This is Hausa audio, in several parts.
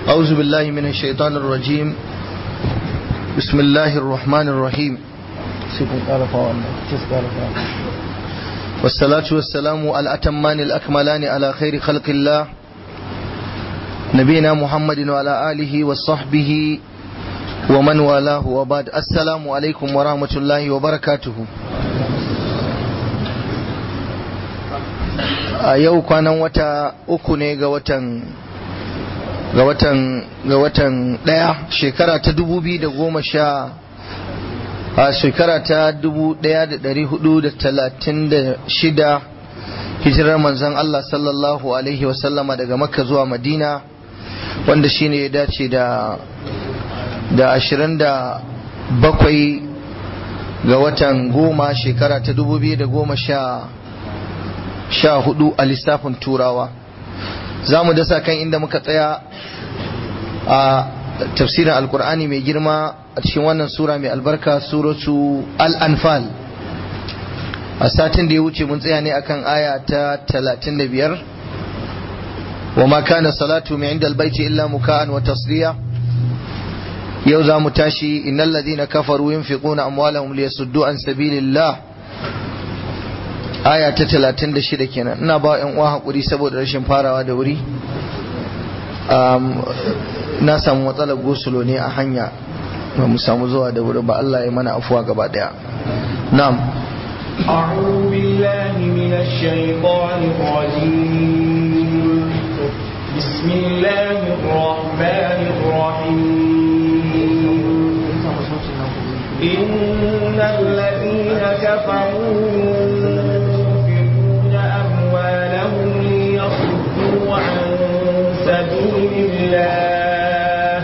أعوذ بالله من الشيطان الرجيم بسم الله الرحمن الرحيم والصلاة والسلام الأتمان الأكملان على خير خلق الله نبينا محمد وعلى آله وصحبه ومن والاه وبعد السلام عليكم ورحمة الله وبركاته a yau kwanan wata uku ne ga watan ga watan ga watan daya shekara ta dubu biyu da goma sha a shekara ta dubu daya da dari hudu da talatin da shida hijirar manzon Allah sallallahu alaihi wasallama daga makka zuwa madina wanda shine ya dace da da ashirin da bakwai ga watan goma shekara ta dubu biyu da goma sha sha hudu a lissafin turawa za mu dasa kan inda muka tsaya a tafsirin alkur'ani mai girma a cikin wannan sura mai albarka suratu al-anfal a satin da ya wuce mun tsaya ne akan aya ta 35 wa ma kana salatu mai inda albaiti illa muka'an wa tasliya yau za mu tashi innal ladina kafaru yunfiquna amwalahum liyasuddu an sabilillah aya ta talatin da shida kenan ina ba yan uwa hakuri saboda rashin farawa da wuri na samu matsalar gosulo ne a hanya ba mu samu zuwa da wuri ba Allah ya mana afuwa gaba daya na'am أعوذ بالله من الشيطان الرجيم بسم الله الرحمن الرحيم إن الذين كفروا سبيل الله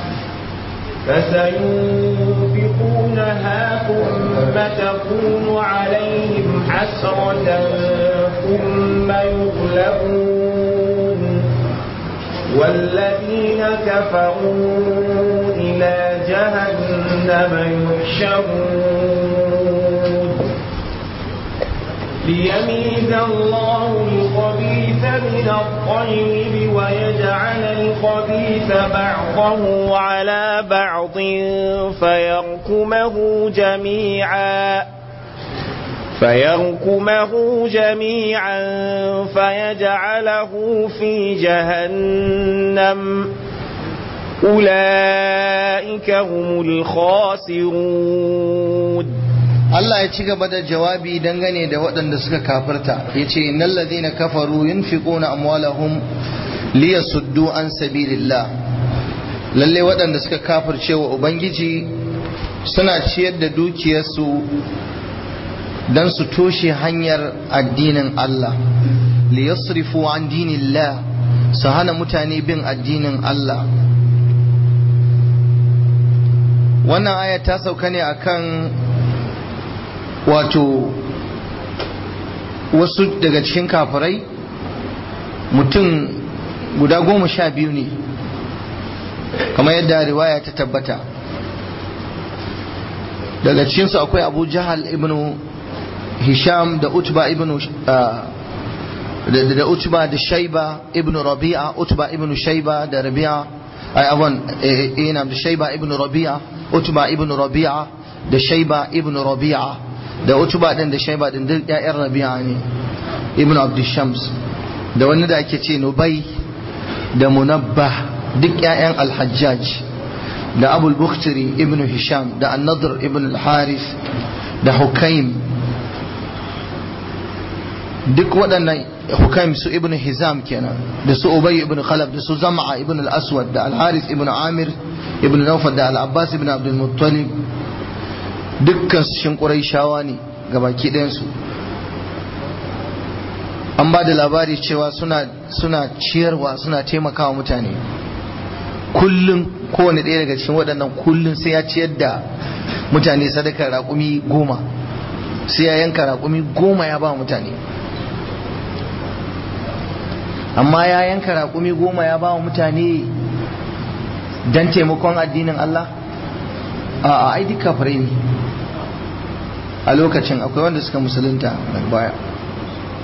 فسينفقونها ثم تكون عليهم حسرة ثم يغلبون والذين كفروا إلى جهنم يحشرون ليميز الله الخبيث من الطيب ويجعل الخبيث بعضه على بعض فيركمه جميعا فيركمه جميعا فيجعله في جهنم أولئك هم الخاسرون Allah ya ci gaba da jawabi dangane da waɗanda suka kafirta ya ce innal ladhina kafaru yunfiquna amwalahum liyasuddu an sabilillah lalle waɗanda suka kafirce wa ubangiji suna ciyar da dukiyarsu dan su toshe hanyar addinin Allah liyasrifu an dinillah su hana mutane bin addinin Allah wannan aya ta sauka ne akan wato wasu daga cikin kafirai mutum guda goma sha biyu ne kamar yadda riwaya ta tabbata daga cikinsu akwai abu jahal ibn hisham da utba ibn da utba da shaiba ibn rabi'a utba ibn shaiba da rabi'a ai abon ina da shaiba ibn rabi'a utba ibn rabi'a da shaiba ibn rabi'a da utuba din da shaiba din duk ƴaƴan rabi'a ne ibnu abdushams da wani da ake ce nubai da munabbah duk ƴaƴan alhajjaj da abul bukhtiri ibnu hisham da an-nadr ibn al-harith da hukaim duk waɗannan hukaim su ibnu hizam kenan da su ubay ibn khalaf da su zam'a ibn al-aswad da al-harith ibn amir ibn nawfal da al-abbas ibn abdul muttalib dukkan shin shawa ne ga baki ɗayansu an ba da labari cewa suna, suna ciyarwa suna taimakawa mutane kullum kowane ɗaya daga cikin waɗannan kullum sai ya ciyar da mutane sadakar raƙumi goma sai ya yanka raƙumi goma ya ba mutane amma ya yanka raƙumi goma ya ba mutane don taimakon addinin Allah a ai duka kafirai ne a lokacin akwai wanda suka musulunta daga baya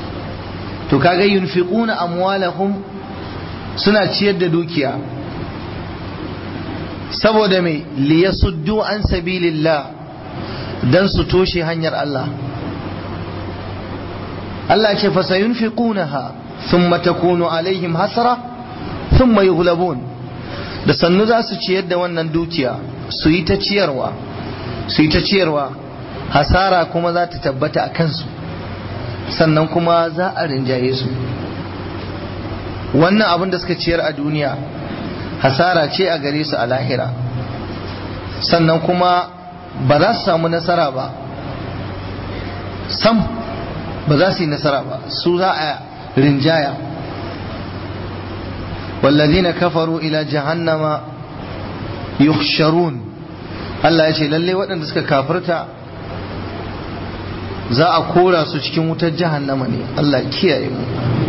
to kaga yunfiquna amwalahum suna ciyar da dukiya saboda mai liyasuddu an sabilillah dan su toshe hanyar Allah Allah ce fa sayunfiqunaha thumma takunu alaihim hasra thumma yughlabun da sannu za su ciyar da wannan dukiya su yi ta ciyarwa su yi ta ciyarwa hasara kuma za ta tabbata a kansu sannan kuma za a rinjaye su wannan abin da suka ciyar a duniya hasara ce a gare su a lahira sannan kuma ba za su samu nasara ba sam ba za su yi nasara ba su za a rinjaya والذين كفروا إلى جهنم يحشرون Allah ya ce lalle waɗanda suka kafirta za a kora su cikin wutar jahannama ne Allah kiyaye mu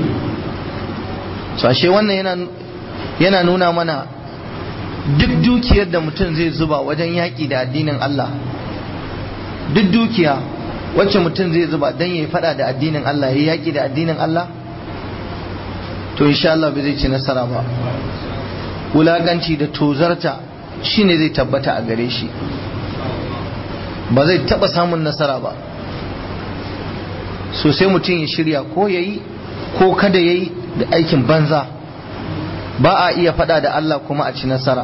so ashe wannan yana yana nuna mana duk dukiyar da mutum zai zuba wajen yaƙi da addinin Allah duk dukiya wacce mutum zai zuba don ya faɗa da addinin Allah ya yaƙi da addinin Allah to insha Allah bai zai ci nasara ba wulaganci da tozarta shine zai tabbata a gare shi ba zai taba samun nasara ba so sai mutum ya shirya ko ya yi ko kada ya yi da aikin banza ba a iya fada da Allah kuma a ci nasara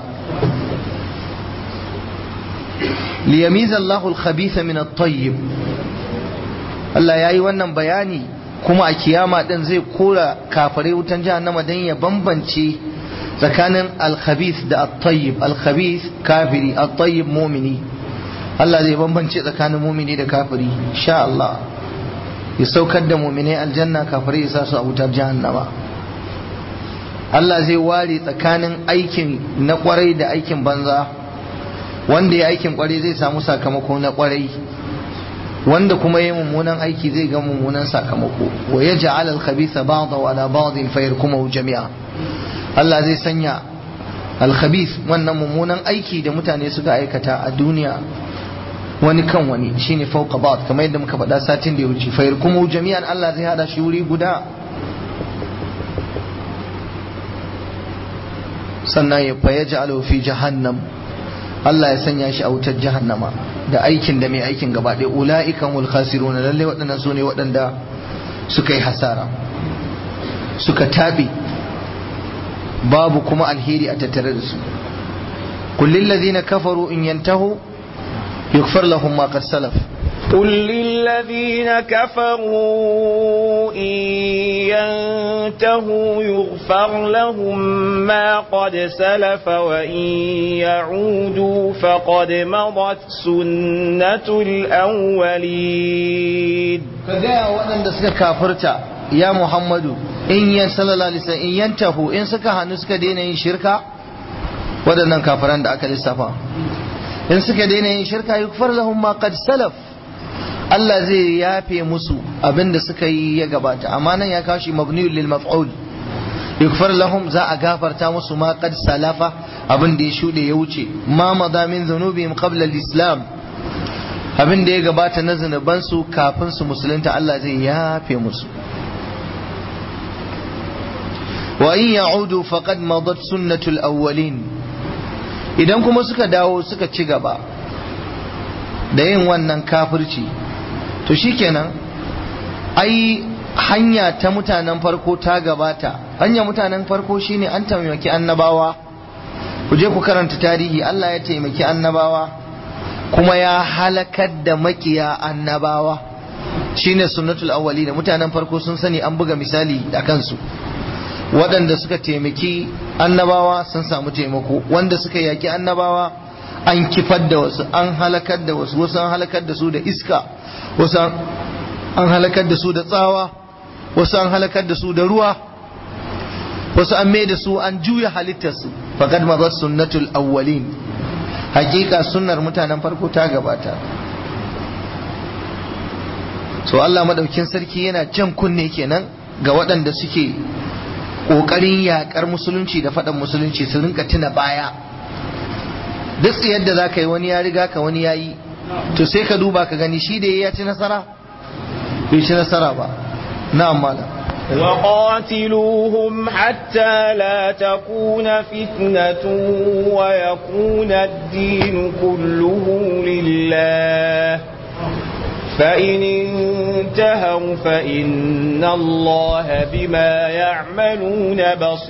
liyamiza Allahul khabitha min at-tayyib Allah yayi wannan bayani kuma a kiyama din zai kora kafare wutan jahannama dan ya bambance tsakanin al-khabith da at-tayyib al-khabith kafiri at-tayyib mu'mini Allah zai bambance tsakanin mu'mini da kafiri insha Allah ya saukar da mu'minai aljanna kafirai ya sa su a wutar jahannama Allah zai ware tsakanin aikin na kwarai da aikin banza wanda ya aikin kwarai zai samu sakamako na kwarai wanda kuma yi mummunan aiki zai ga mummunan sakamako wa ya ja'ala al-khabitha ba'dahu ala ba'din fayarkumahu jami'a Allah zai sanya al-khabith wannan mummunan aiki da mutane suka aikata a duniya wani kan wani shine fawqa ba'd kamar yadda muka faɗa satin da ya wuce fayarkumahu jami'an Allah zai hada shi wuri guda sannan ya fa yaj'alu fi jahannam Allah ya sanya shi a wutar jahannama da aikin da mai aikin gaba ɗaya ula'ikan wal khasirun lalle waɗannan su ne waɗanda suka yi hasara suka taɓe babu kuma alheri a tattare da su kullin ladina kafaru in yantahu yughfar lahum ma qad salaf قل للذين كفروا إن ينتهوا يغفر لهم ما قد سلف وإن يعودوا فقد مضت سنة الأولين كجاء وأن دسك كافرتا يا محمد إن ينسل الله لسا إن ينتهوا إن سكا هنسك دين إن شركا waɗannan kafiran da aka lissafa in suka daina yin shirka yukfar lahum ma qad salaf Allah zai yafe musu abin da suka yi ya gabata amma nan ya kawo shi mabniyul lil maf'ul yukfar lahum za a gafarta musu ma qad salafa abin da ya shude ya wuce ma madha min dhunubihim qabla al-islam abin da ya gabata na zunuban su kafin su musulunta Allah zai yafe musu wa in ya'udu faqad madat sunnatul awwalin idan kuma suka dawo suka ci gaba da yin wannan kafirci to shikenan ai hanya ta mutanen farko ta gabata hanya mutanen farko shine an taimaki annabawa ku je ku karanta tarihi Allah ya taimaki annabawa kuma ya halakar da makiya annabawa shine sunnatul awwali da mutanen farko sun sani an buga misali da kansu waɗanda suka taimaki annabawa sun samu taimako wanda suka yaki annabawa an kifar da wasu an halakar da wasu wasu an halakar da su da iska wasu an halakar da su da tsawa wasu an halakar da su da ruwa wasu an mai da su an juya halittarsu faqad madat sunnatul awwalin hakika sunnar mutanen farko ta gabata so Allah madaukin sarki yana jan kunne kenan ga waɗanda suke ƙoƙarin yaƙar musulunci da faɗan musulunci su rinka tuna baya duk yadda za ka yi wani ya riga ka wani ya yi to sai ka duba ka gani shi da ya ci nasara bai ci nasara ba na amma وقاتلوهم حتى لا تكون فتنة ويكون الدين كله لله فإن انتهوا فإن الله بما يعملون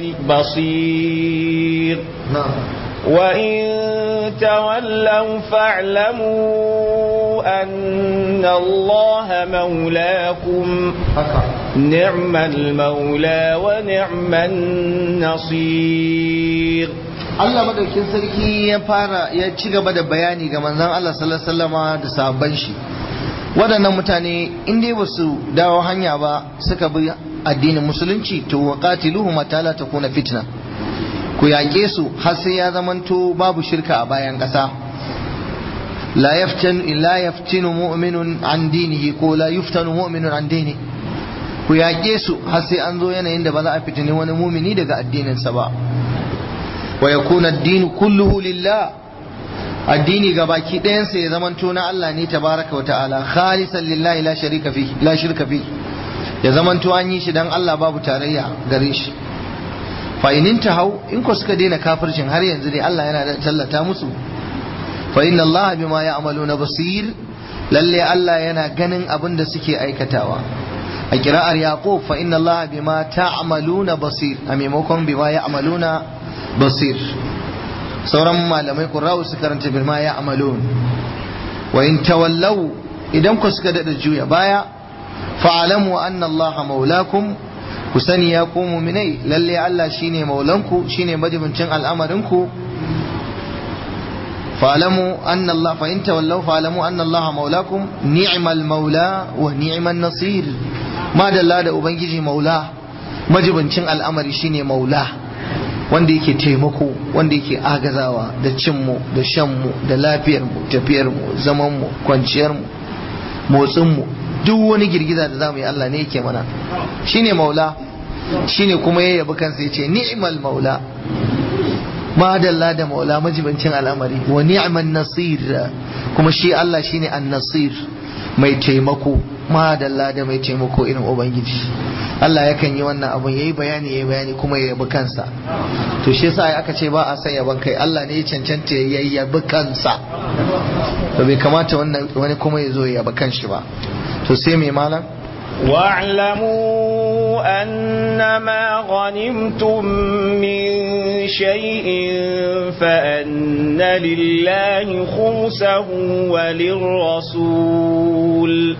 بصير وإن تولوا فاعلموا أن الله مولاكم نعم المولى ونعم النصير Allah madaukin sarki ya fara ya ci gaba da bayani ga manzon Allah sallallahu alaihi wasallama da sahabban shi waɗannan mutane in dai basu dawo hanya ba suka bi addinin musulunci to waqatiluhum mata la takuna fitna ku yaƙe su har sai ya zamanto babu shirka a bayan ƙasa la yaftan la yaftinu mu'minun an dinihi ko la yuftanu mu'minun an dini ku yaƙe su har sai an zo yanayin da ba za a fitini wani mumini daga addininsa ba wa yakuna ad-din kulluhu lillah addini ga baki ɗayansa ya zamanto na Allah ne tabaraka wa ta'ala khalisan lillahi la sharika fi la shirka fi ya zamanto an yi shi dan Allah babu tarayya gare shi fa in hau in ko suka daina kafircin har yanzu ne Allah yana da tallata musu fa inna Allah bima ya'maluna basir lalle Allah yana ganin abin da suke aikatawa a kira'ar yaqub fa inna Allah bima ta'maluna basir a maimakon bima ya'maluna basir sauran malamai qurra'u su karanta bima ya'malun wa in tawallaw idan ku suka dada juya baya fa'alamu anna Allah maulakum ku sani ya ku muminai lalle Allah shine maulanku shine majibincin al'amarinku fa'alamu anna Allah fa in tawallaw fa'alamu anna Allah maulakum ni'mal maula wa ni'man nasir madalla da ubangiji maula majibincin al'amari shine maula wanda yake taimako wanda yake agazawa da cinmu da shanmu da lafiyarmu tafiyarmu zamanmu kwanciyarmu motsinmu duk wani girgiza da zamu yi Allah ne yake mana shine maula shine kuma ya yabi kansa yace ni'mal maula madalla da maula majibancin al'amari wa ni'man nasir kuma shi Allah shine an-nasir mai taimako madalla da mai taimako irin ubangiji Allah yakan yi wannan abun yayi bayani yayi bayani kuma ya yabi kansa to shi yasa aka ce ba a san yaban kai Allah ne ya cancanta ya yabi kansa to bai kamata wannan wani kuma ya zo ya yabi kanshi ba to sai mai malam واعلموا أنما غنمتم من شيء فأن لله خمسه وللرسول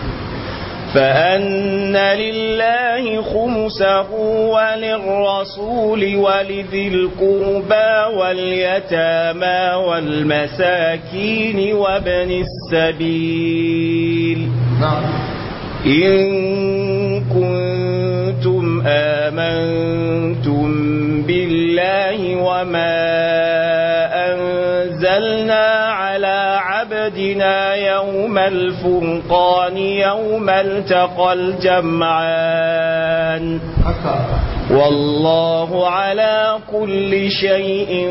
فأن لله خمسه وللرسول ولذي القربى واليتامى والمساكين وابن السبيل نعم إن كنتم آمنتم بالله وما أنزلنا على عبدنا يوم الفرقان يوم التقى الجمعان والله على كل شيء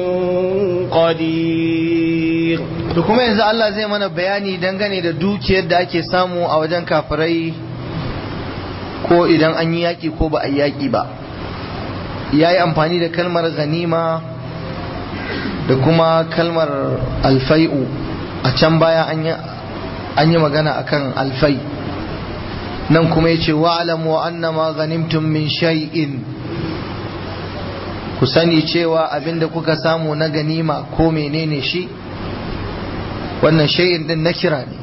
قدير to kuma yanzu Allah zai mana bayani dangane da dukiyar da ake samu a wajen kafirai ko idan an yi yaƙi ko ba a yi yaƙi ba ya yi amfani da kalmar ganima da kuma kalmar alfai'u a can baya an yi magana akan alfai nan kuma ya ce wa'alamu wa annama ganimtum min shay'in ku sani cewa abinda kuka samu na ganima ko menene shi wannan shay'in din na kira ne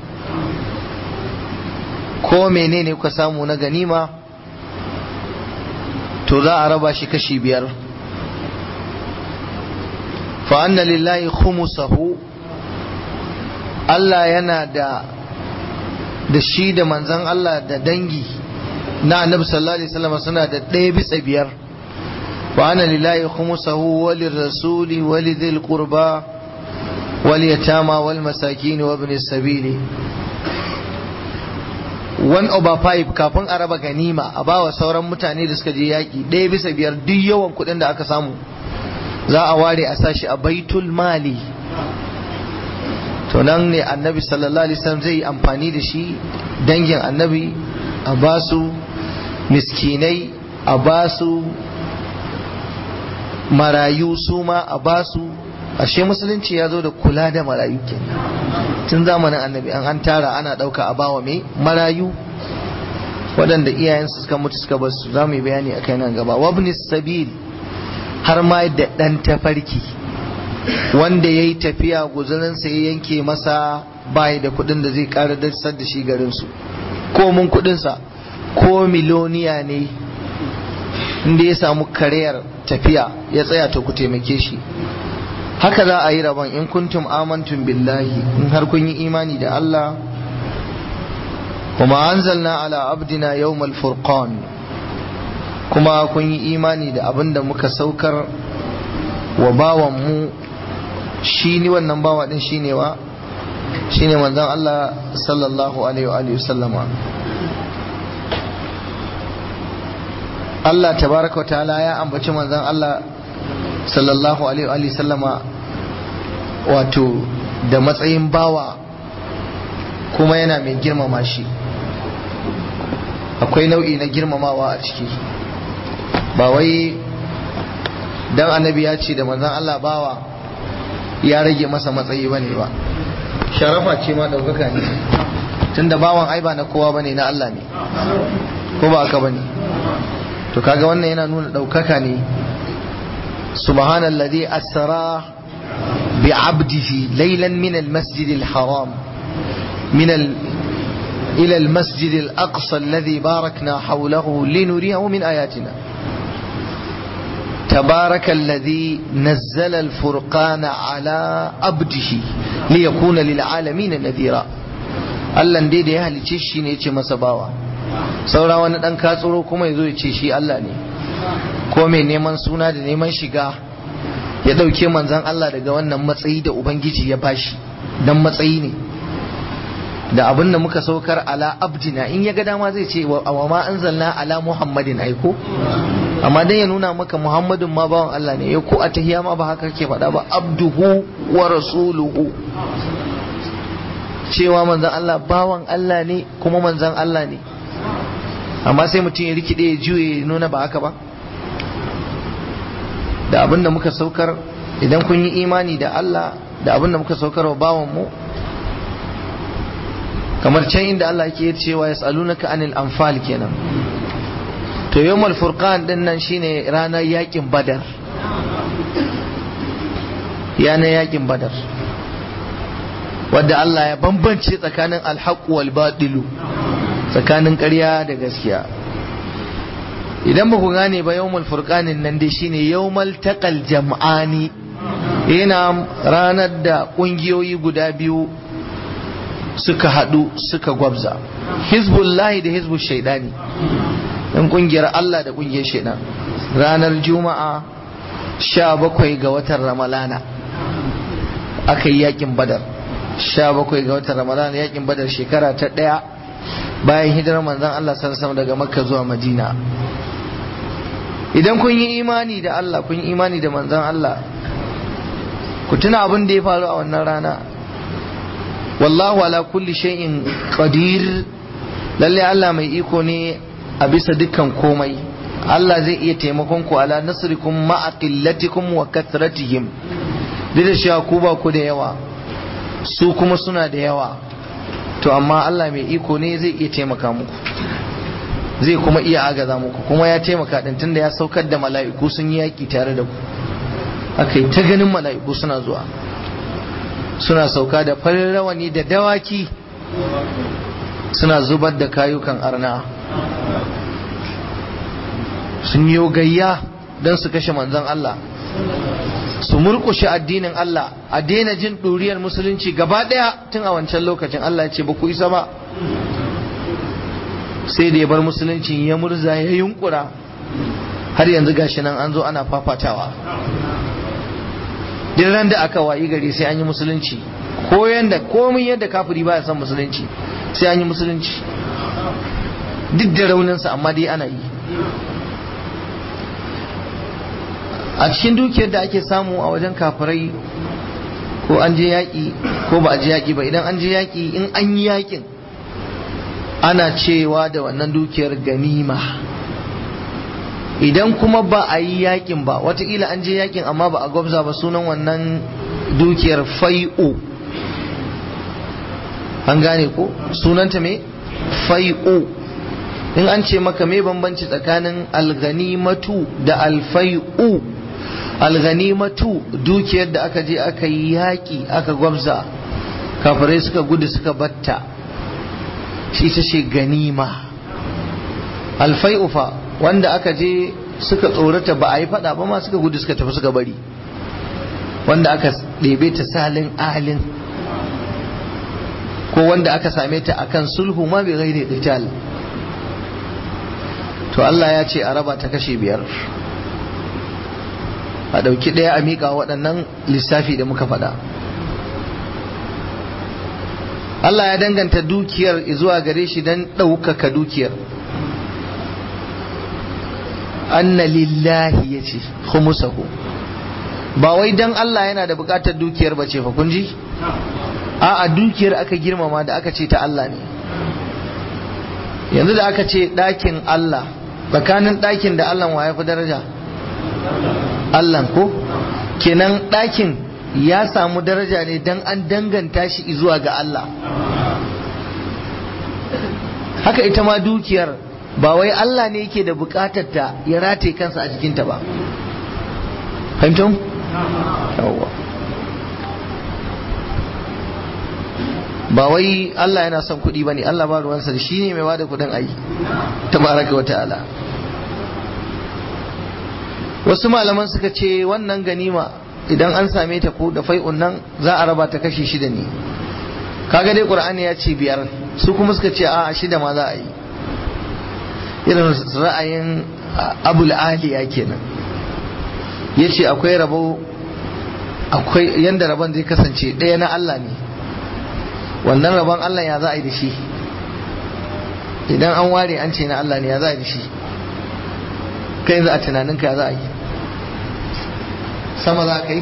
ko menene kuka samu na ganima to za a raba shi kashi biyar fa anna lillahi khumusahu Allah yana da da shi da manzan Allah da dangi na annabi sallallahu alaihi wasallam suna da ɗaya bisa biyar wa anna lillahi khumusahu wa lirrasuli wa lidhil qurba wal yatama wal masakin wa ibn sabili one over five kafin a raba ganima a bawa sauran mutane da suka je yaƙi ɗaya bisa biyar duk yawan kuɗin da aka samu za a ware a sashi a baitul mali to nan ne annabi sallallahu alaihi wasallam zai yi amfani da shi dangin annabi a basu miskinai a basu marayu su ma a basu ashe musulunci ya zo da kula da marayu ke tun zamanin annabi an an tara ana ɗauka a bawa mai marayu waɗanda iyayensu suka mutu suka basu za mu yi bayani a kai nan gaba wabni sabil har ma da ɗan tafarki wanda ya yi tafiya guzurinsa ya yanke masa bayi da kuɗin da zai ƙara dasar da shi garinsu ko mun kuɗinsa ko miloniya ne inda ya samu kariyar tafiya ya tsaya ta ku taimake shi haka za a yi rabon in kuntum amantum billahi in har kun yi imani da Allah kuma anzalna ala abdina yawmal furqan kuma kun yi imani da abin da muka saukar wa bawan mu shi ni wannan bawa din shine wa shine manzon Allah sallallahu alaihi wa sallama Allah tabaraka ta'ala ya ambaci manzon Allah sallallahu alaihi wa sallama wato da matsayin bawa kuma yana mai girmama shi akwai nau'i na girmamawa a ciki ba wai dan annabi ya ce da manzon Allah bawa ya rage masa matsayi bane ba sharafa ce ma daukaka ne tunda bawan ai ba na kowa bane na Allah ne ko ba haka bane to kaga wannan yana nuna daukaka ne subhanalladhi asra بعبده ليلا من المسجد الحرام من ال... إلى المسجد الأقصى الذي باركنا حوله لنريه من آياتنا تبارك الذي نزل الفرقان على عبده ليكون للعالمين نذيرا Allah dai da ya halice shi ne ce masa bawa saura wani dan katsuro kuma ya zo ya ce shi Allah ne ko mai neman suna da neman shiga ya ɗauke manzan Allah daga wannan matsayi da Ubangiji ya bashi dan matsayi ne da abin da muka saukar ala abdina in ya ga dama zai ce wa ma anzalna ala muhammadin aiko amma dan ya nuna maka muhammadin ma bawan Allah ne ya ko a tahiya ma ba haka kake faɗa ba abduhu wa rasuluhu cewa manzan Allah bawan Allah ne kuma manzan Allah ne amma sai mutum ya rikide ya juye ya nuna ba haka ba da abin da muka saukar idan kun yi imani da Allah da abin da muka saukar wa bawan mu kamar can inda Allah ke cewa yas'alunaka anil anfal kenan to yawmal furqan din nan shine ranar yakin badar yana yakin badar wadda Allah ya bambance tsakanin alhaq wal batilu tsakanin ƙarya da gaskiya idan ba ku gane ba yawmal furqanin nan dai shine yawmal taqal jam'ani yana ranar da kungiyoyi guda biyu suka hadu suka gwabza hizbullahi da hizbul shaidani dan kungiyar Allah da kungiyar shaidan ranar juma'a 17 ga watan ramalana aka yi yakin badar 17 ga watan ramalana yakin badar shekara ta daya bayan hijirar manzon Allah sallallahu alaihi wasallam daga makka zuwa madina idan kun yi imani da Allah kun yi imani da manzon Allah ku tuna abin da ya faru a wannan rana wallahu ala kulli shay'in qadir lalle Allah mai iko ne a bisa dukkan komai Allah zai iya taimakon ku ala nasrikum ma'a qillatikum wa kathratihim duk da cewa ku ba ku da yawa su kuma suna da yawa to amma Allah mai iko ne zai iya taimaka muku zai kuma iya agaza muku kuma ya taimaka din tunda ya saukar da mala'iku sun yi yaki tare da ku aka yi ta ganin mala'iku suna zuwa suna sauka da farin rawani da dawaki suna zubar da kayukan arna sun yi gayya don su kashe manzon Allah su murkushe addinin Allah a daina jin ɗuriyar musulunci gaba ɗaya tun a wancan lokacin Allah ya ce ba ku isa ba sai da ya bar musulunci ya murza ya yunkura har yanzu gashi nan an zo ana fafatawa duk ran da aka wayi gari sai an yi musulunci ko yanda komai yadda kafiri baya son musulunci sai an yi musulunci duk da rauninsa amma dai ana yi a cikin dukiyar da ake samu a wajen kafirai ko an je yaƙi ko ba a je yaƙi ba idan an je yaƙi in an yi yaƙin ana cewa da wannan dukiyar ganima idan kuma ba a yi yakin ba watakila an je yakin amma ba a gwabza ba sunan wannan dukiyar fai'u an gane ko sunanta me fai'u in an ce maka me bambanci tsakanin alganimatu da alfai'u alganimatu dukiyar da aka je aka yi yaƙi aka gwabza kafirai suka gudu suka batta shi ta ce ganima alfai'u fa wanda aka je suka tsorata ba a yi fada ba ma suka gudu suka tafi suka bari wanda aka ɗebe ta salin alin ko wanda aka same ta akan sulhu ma bai gaire qital to Allah ya ce a raba ta kashe biyar a ɗauki ɗaya a miƙa waɗannan lissafi da muka faɗa Allah ya danganta dukiyar zuwa gare shi don ɗaukaka dukiyar anna lillahi ya ce khumusahu ba wai dan Allah yana da bukatar dukiyar ba ce fa kun ji a dukiyar aka girmama da aka ce ta Allah ne yanzu da aka ce ɗakin Allah tsakanin ɗakin da Allah wa ya fi daraja Allah ko kenan ɗakin ya samu daraja ne dan an danganta shi zuwa ga Allah haka ita ma dukiyar ba wai Allah ne yake da bukatar ta ya rataye kansa a jikinta ba fahimtun? yawwa ba wai Allah yana son kuɗi ba ne Allah ba ruwansa da shi ne mai bada kuɗin ayi ta baraka wa ta'ala wasu malaman suka ce wannan ganima idan an same ta ko da fai'un nan za a raba ta kashi shida ne kaga dai qur'ani ya ce biyar su kuma suka ce a shida ma za a yi irin ra'ayin abul aliya kenan ya ce akwai rabo akwai yadda rabon zai kasance ɗaya na Allah ne wannan rabon Allah ya za a yi da shi idan an ware an ce na Allah ne ya za a yi da shi kai yanzu a tunaninka ya za a yi sama za ka yi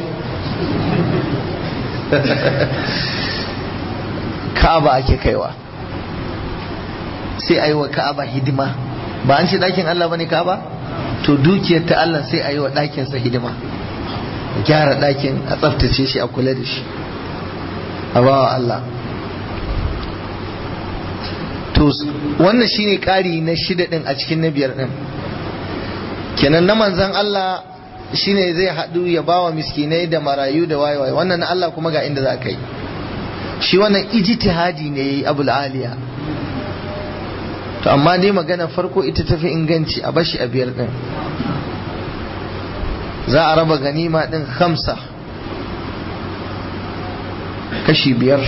ka'aba ake kaiwa sai a yi wa ka'aba hidima ba an ce ɗakin Allah bane ka'aba to dukiyar ta Allah sai a yi wa ɗakinsa hidima a gyara ɗakin a tsaftace shi a kula da shi a bawa Allah to wannan shine ƙari na shida ɗin a cikin na biyar ɗin kenan na manzan Allah shine zai haɗu ya bawa miskinai da marayu da wayewaye wannan na Allah kuma ga inda za ka yi shi wannan ijtihadi ne yayi abul aliya to amma dai magana farko ita tafi inganci a bashi a biyar din za a raba ganima din hamsa kashi biyar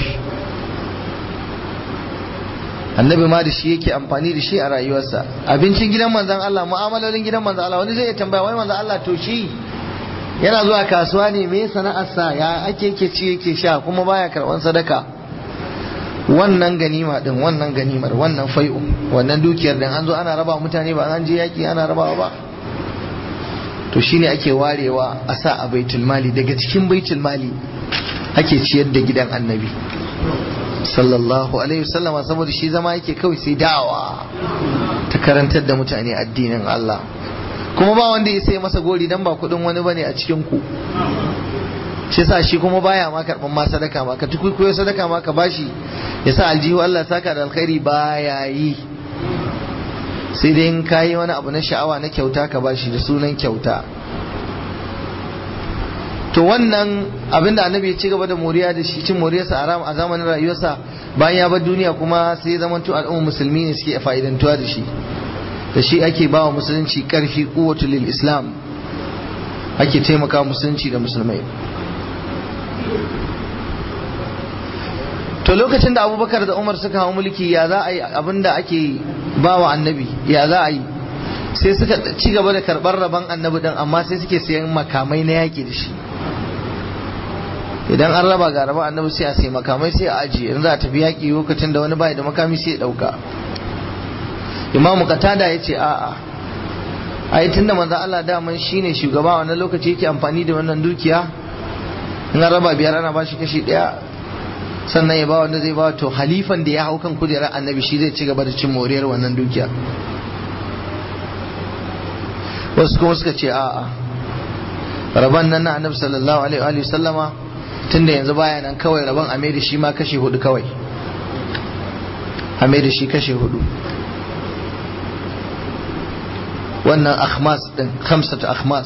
annabi ma da shi yake amfani da shi a rayuwarsa abincin gidan manzan Allah mu'amalolin gidan manzan Allah wani zai iya tambaya wai manzan Allah to shi yana zuwa kasuwa ne me sana'arsa ya ake yake ci yake sha kuma baya karban sadaka wannan ganima din wannan ganimar wannan fai'u wannan dukiyar din an zo ana raba mutane ba an je yaki ana rabawa ba to shine ake warewa a sa a baitul mali daga cikin baitul mali ake ciyar da gidan annabi sallallahu alaihi wasallam saboda shi zama yake kawai sai dawa ta karantar da mutane addinin Allah kuma ba wanda ya sai masa gori dan ba kudin wani bane a cikin ku shi sa shi kuma baya ma karban ma sadaka ma ka tukuikuyo sadaka ma ka bashi ya sa aljihu Allah saka da alkhairi baya yi sai dai in kayi wani abu na sha'awa na kyauta ka bashi da sunan kyauta to wannan abin da annabi ya ci gaba da moriya da shi cin moriyarsa a zamanin rayuwarsa bayan ya bar duniya kuma sai ya zamanto al'ummar musulmi ne suke fa'idantuwa da shi da shi ake ba wa musulunci karfi kuwatu lil islam ake taimaka musulunci da musulmai to lokacin da abubakar da umar suka hau mulki ya za a yi abinda ake ba wa annabi ya za a yi sai suka ci gaba da karɓar rabon annabi din amma sai suke sayan makamai na yaƙi da shi idan an raba ga rabon annabi sai a sai makamai sai a ajiye in za a tafi yaƙi lokacin da wani bai da makami sai ya ɗauka imamu katada ya ce a'a ai tunda manzo Allah daman shine shugaba wannan lokaci yake amfani da wannan dukiya in an raba biyar ana bashi kashi daya sannan ya ba wanda zai ba to halifan da ya hau kan kujerar annabi shi zai ci gaba da cin moriyar wannan dukiya wasu kuma suka ce a'a rabon nan na annabi sallallahu alaihi wa sallama tunda yanzu baya nan kawai rabon a mai da shi ma kashe hudu kawai a mai da shi kashe hudu wannan akhmas din khamsatu akhmas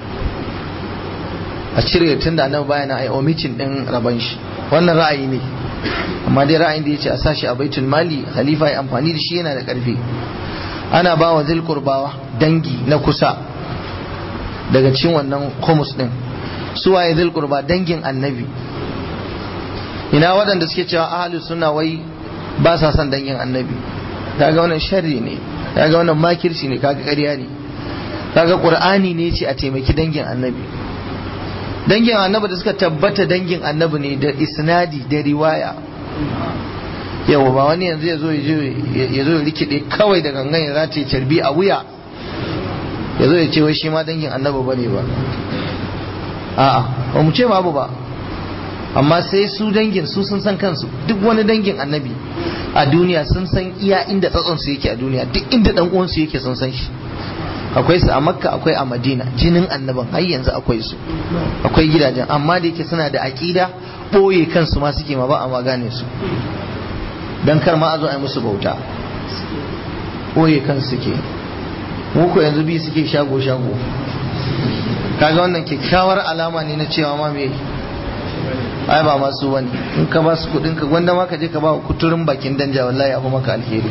a cire tunda annabi baya nan ai omitin din rabon shi wannan ra'ayi ne amma dai ra'ayin da yace a sashi a baitul mali khalifa ya amfani da shi yana da karfi ana ba wa zil qurbawa dangi na kusa daga cikin wannan khumus din su waye zil qurba dangin annabi ina waɗanda suke cewa ahlus sunna wai ba sa son dangin annabi kaga wannan sharri ne kaga wannan makirci ne kaga ƙarya ne kaga qur'ani ne ce a taimaki dangin annabi dangin annabi da suka tabbata dangin annabi ne da isnadi da riwaya yawa ba wani yanzu ya zo ya zo ya rikide kawai da gangan ya zata carbi a wuya ya zo ya ce wai shi ma dangin annabi ba ne ba a'a ba mu ce babu ba amma sai su dangin su sun san kansu duk wani dangin annabi a duniya sun san iya inda tsatson su yake a duniya duk inda dan uwan su yake sun san shi akwai su a makka akwai a madina jinin annaban har yanzu akwai su akwai gidajen amma da yake suna da aƙida ɓoye kansu ma suke ma ba a magane su don kar ma a zo a yi musu bauta ɓoye kansu suke muku yanzu bi suke shago shago kaga wannan kyakkyawar alama ne na cewa ma me ai ba masu wani in ka ba su kudin ka gwanda ma ka je ka ba kuturin bakin danja wallahi abu maka alheri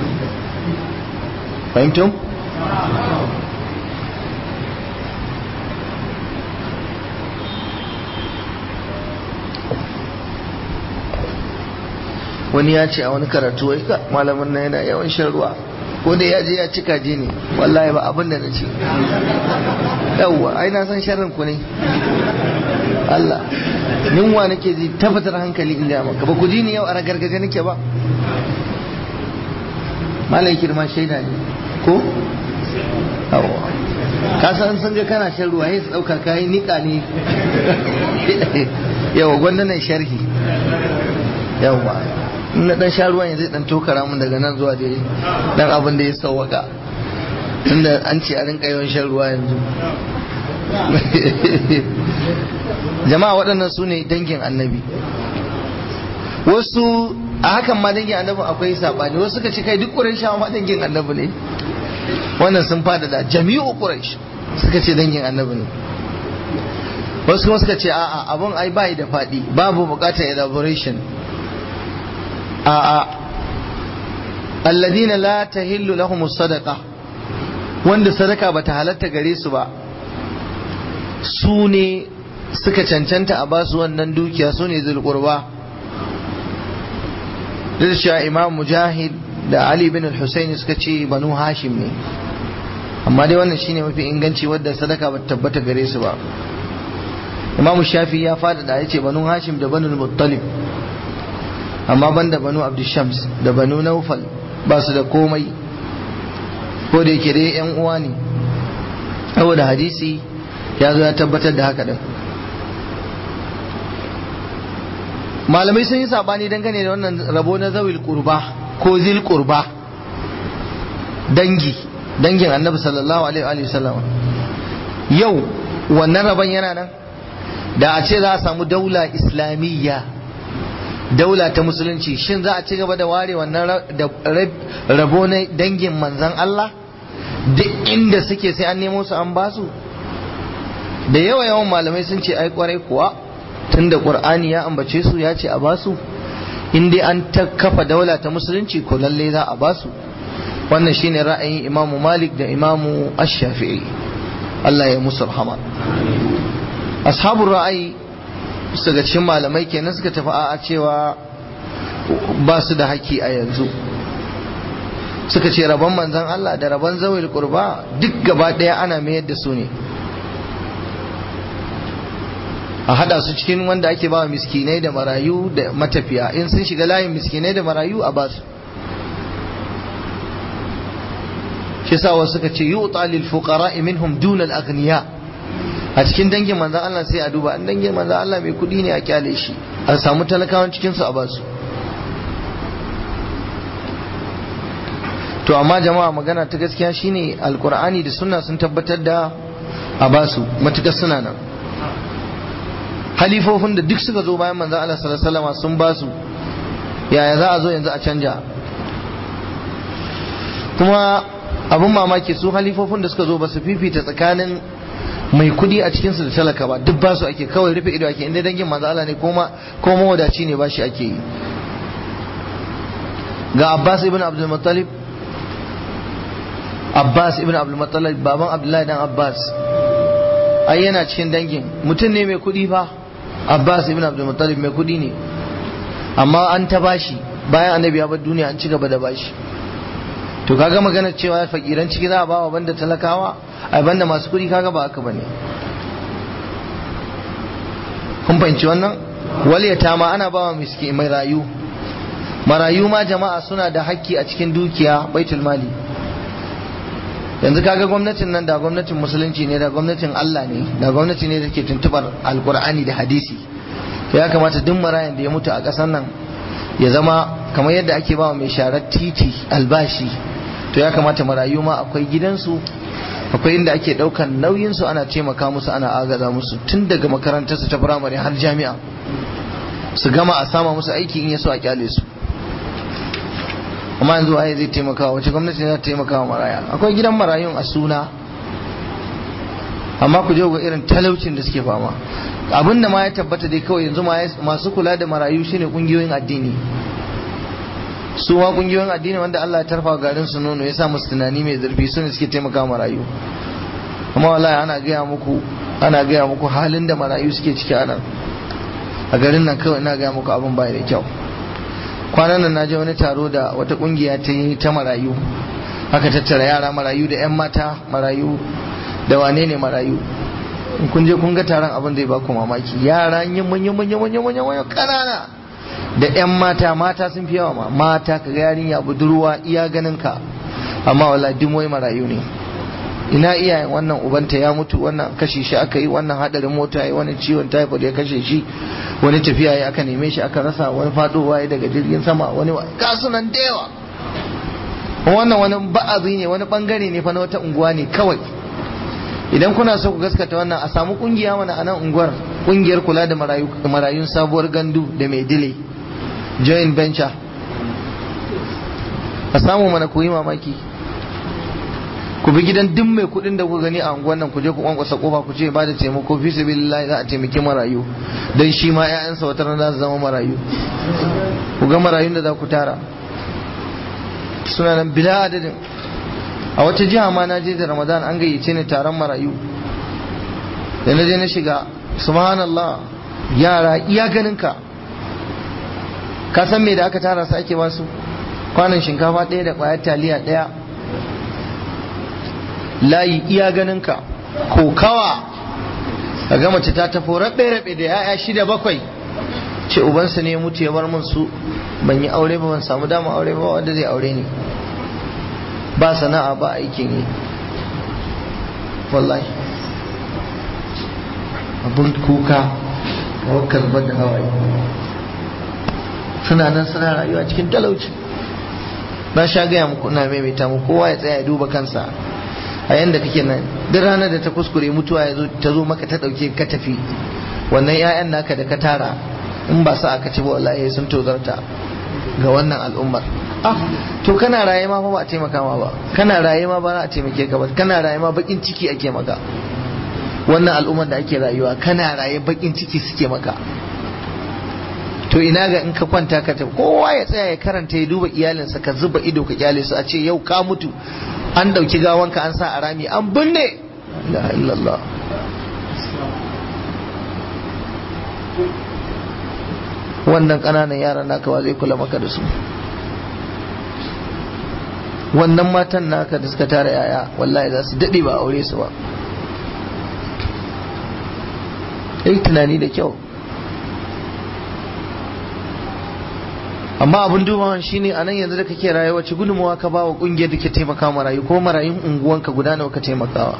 fahimtum wani ya ce a wani karatu wai ka malamin na yana yawan shan ruwa ko da ya je ya cika je ne wallahi ba abin da na ce yawwa ai na san sharrin ku ne Allah ninwa nake ji tabbatar hankali in ga maka ba ku ji ni yau a ragargaje nake ba malai kirma shaida ne ko yawwa ka san sun ga kana shan ruwa sai su dauka kai nika ne yawa gwanda na sharhi yawa in na dan sha ruwan ya zai dan tokara mun daga nan zuwa dai dan abin da ya sauwaka tunda an ce a rinka yawan shan ruwa yanzu jama'a waɗannan su ne dangin annabi wasu a hakan ma dangin annabi akwai saɓani wasu suka ce kai duk ƙurayshawa ma dangin annabi ne wannan sun fada da jami'u ƙuraysh suka ce dangin annabi ne wasu kuma suka ce a'a abun ai bai da faɗi babu buƙatar elaboration a'a alladina la tahillu lahum sadaqa wanda sadaka bata halatta gare su ba su ne suka cancanta a basu wannan dukiya su ne zulqurba da imam mujahid da ali bin al-husayn suka ce banu hashim ne amma dai wannan shine mafi inganci wadda sadaka bata tabbata gare su ba imam shafi ya fada da yace banu hashim da banu muttalib amma banda banu abdushams da banu naufal ba su da komai ko da yake dai yan uwa ne saboda hadisi ya zo ya tabbatar da haka din malamai sun yi sabani dangane da wannan rabo na zawil kurba ko zil kurba dangi dangin annabi sallallahu alaihi wa sallam yau wannan rabon yana nan da a ce za a samu daula islamiyya daula ta musulunci shin za a ci gaba da ware wannan rabo na dangin manzan Allah duk inda suke sai an nemo su an basu da yawa yawan malamai sun ce ai kwarai kuwa tunda qur'ani ya ambace su ya ce a basu in dai an ta kafa daula ta musulunci ko lalle za a basu wannan shine ra'ayin imamu malik da imamu ash-shafi'i Allah ya musu rahama ashabul ra'ayi daga cikin malamai kenan suka tafi a cewa ba su da haƙƙi a yanzu suka ce rabon manzan Allah da rabon zawil kurba duk gaba ɗaya ana mayar da su ne a hada su cikin wanda ake ba miskinai da marayu da matafiya in sun shiga layin miskinai da marayu a ba su shi sa wasu suka ce yu'ta lil fuqara minhum duna al aghniya a cikin dangin manzan Allah sai a duba an dangin manzan Allah mai kudi ne a kyale shi a samu talakawan cikin su a ba su to amma jama'a magana ta gaskiya shine alkur'ani da sunna sun tabbatar da a basu matukar suna nan halifofin da duk suka zo bayan manzon Allah sallallahu alaihi wasallam sun basu yaya za a zo yanzu a canja kuma abin mamaki su halifofin da suka zo ba su fifita tsakanin mai kudi a cikinsu da talaka ba duk basu ake kawai rufe ido ake inda dangin manzo Allah ne kuma ko mawadaci ne ba shi ake yi ga Abbas ibn Abdul Muttalib Abbas ibn Abdul Muttalib baban Abdullahi dan Abbas ai yana cikin dangin mutum ne mai kudi fa Abbas ibn Abdul Muttalib mai kudi ne amma an ta bashi bayan annabi ya bar duniya an ci gaba da bashi to kaga magana cewa fakiran ciki za a bawa banda talakawa ai banda masu kudi kaga ba haka bane kun fahimci wannan waliyata ma ana bawa miski mai rayu marayu ma jama'a suna da hakki a cikin dukiya baitul mali yanzu kaga gwamnatin nan da gwamnatin musulunci ne da gwamnatin Allah ne da gwamnati ne da ke tuntubar alkur'ani da hadisi to ya kamata duk marayan da ya mutu a ƙasar nan ya zama kamar yadda ake bawa mai sharar titi albashi to ya kamata marayu ma akwai gidansu akwai inda ake daukan nauyinsu ana taimaka musu ana agaza musu tun daga makarantarsu ta firamare har jami'a su gama a sama musu aiki in yaso a kyale su amma yanzu waye zai taimaka wace gwamnati za ta taimaka wa maraya akwai gidan marayun a suna amma ku je ga irin talaucin da suke fama abin da ma ya tabbata dai kawai yanzu masu kula da marayu shine kungiyoyin addini su ma kungiyoyin addini wanda Allah ya tarfa garin su nono ya sa musu tunani mai zurfi su ne suke taimaka marayu amma wallahi ana gaya muku ana gaya muku halin da marayu suke ciki a nan a garin nan kawai ina gaya muku abin bai da kyau kwanan nan na je wani taro da wata kungiya ta yi ta marayu aka tattara yara marayu da yan mata marayu da wane ne marayu in kun je kun ga taron abin zai baku mamaki yara yin manya manya manya manya manya kanana da yan mata mata sun fi yawa ma mata ka ga yarinya budurwa iya ganin ka amma wala dimoyi marayu ne ina iyayen wannan ubanta ya mutu wannan kashe shi aka yi wannan hadarin mota ya wani ciwon typhoid ya kashe shi wani tafiya ya aka neme shi aka rasa wani fadowa ya daga jirgin sama wani kasunan da yawa wannan wani ba'azi ne wani bangare ne fa na wata unguwa ne kawai idan kuna so ku gaskata wannan a samu kungiya mana a nan unguwar kungiyar kula da marayun sabuwar gandu da mai dile joint venture a samu mana ku yi mamaki ku bi gidan duk mai kudin da ku gani a unguwar nan ku je ku kwankwasa kofa ku ce ba da taimako fi sabilillah za a taimaki marayu dan shi ma ƴaƴansa wata rana za su zama marayu ku ga marayun da za ku tara suna nan bila adadin a wata jiha ma na je da ramadan an gayyace ni taron marayu da na je na shiga subhanallah yara iya ganin ka ka san me da aka tara su ake basu kwanan shinkafa ɗaya da ƙwayar taliya ɗaya layi iya ganin ka kokawa ka ga mace ta tafo rabe-rabe da ya'ya shida bakwai ce ubansa ne mutu ya bar min su ban yi aure ba ban samu dama aure ba wanda zai aure ni ba sana'a ba aikin yi wallahi abun kuka wakar da hawaye suna nan suna rayuwa cikin talauci na sha gaya muku ina maimaita mu kowa ya tsaya ya duba kansa a yanda kake nan duk ranar da ta kuskure mutuwa ya zo ta zo maka ta dauke ka tafi wannan 'ya'yan naka da ka tara in ba sa aka ci ba wallahi sun tozarta ga wannan al'ummar ah to kana raye ma fa ba a taimaka ma ba kana raye ma ba za a taimake ka ba kana raye ma bakin ciki ake maka wannan al'ummar da ake rayuwa kana raye bakin ciki suke maka to ina ga in ka kwanta ka tafi kowa ya tsaya ya karanta ya duba iyalinsa ka zuba ido ka kyale su a ce yau ka mutu an dauki gawanka an sa a rami an binne la illallah wannan ƙananan yaran naka wa zai kula maka da su wannan matan naka da suka tara yaya wallahi za su daɗe ba aure su ba yi tunani da kyau amma abin dubawan shine a nan yanzu da kake rayuwa wace gudunmawa ka ba wa ƙungiyar da ke taimaka marayu ko marayun unguwanka guda nawa ka taimakawa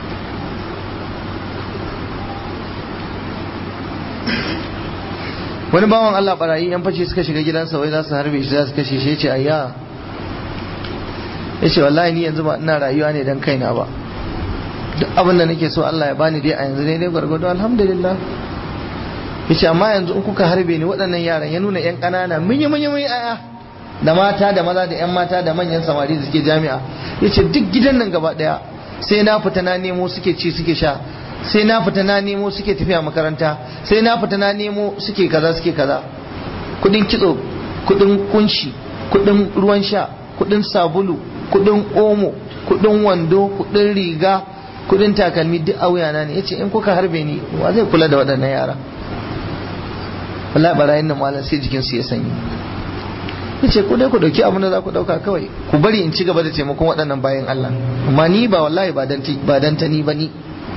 wani bawan Allah barayi yan fashe suka shiga gidansa wai za su harbe shi za su kashe shi ce ayya ya ce wallahi ni yanzu ba ina rayuwa ne don kaina ba duk abin da nake so Allah ya bani dai a yanzu ne dai gwargwado alhamdulillah ya ce amma yanzu in kuka harbe ni waɗannan yaran ya nuna yan ƙanana munyi munyi munyi aya da mata da maza da yan mata da manyan samari da suke jami'a ya ce duk gidan nan gaba ɗaya sai na fita na nemo suke ci suke sha sai na fita na nemo suke tafiya makaranta sai na fita na nemo suke kaza suke kaza kudin kitso kudin kunshi kudin ruwan sha kudin sabulu kudin omo kudin wando kudin riga kudin takalmi duk a wuyana ne yace in kuka harbe ni wa zai kula da waɗannan yara wallahi barayin nan malam sai jikin su ya sanyi yace ku dai ku dauki abin da za ku dauka kawai ku bari in ci gaba da taimakon waɗannan bayan Allah amma ni ba wallahi ba dan ba dan ta ni ba ni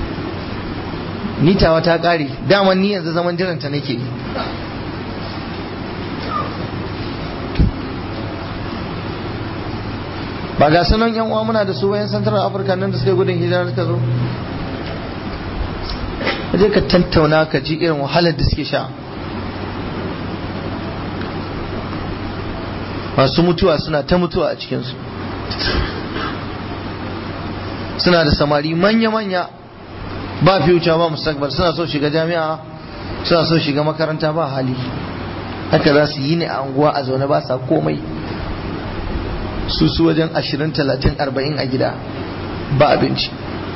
ni tawa ta kare daman ni yanzu zaman jiranta nake ba ga sanan yan uwa muna da su bayan central africa nan da suke gudun hijira suka zo je ka tantauna ka ji irin wahalar da suke sha masu mutuwa suna ta mutuwa a cikinsu suna da samari manya-manya ba future ba mustaqbal suna so shiga jami'a suna so shiga makaranta ba hali haka za su yi ne a anguwa a zaune ba sa komai su su wajen ashirin talatin arba'in a gida ba abinci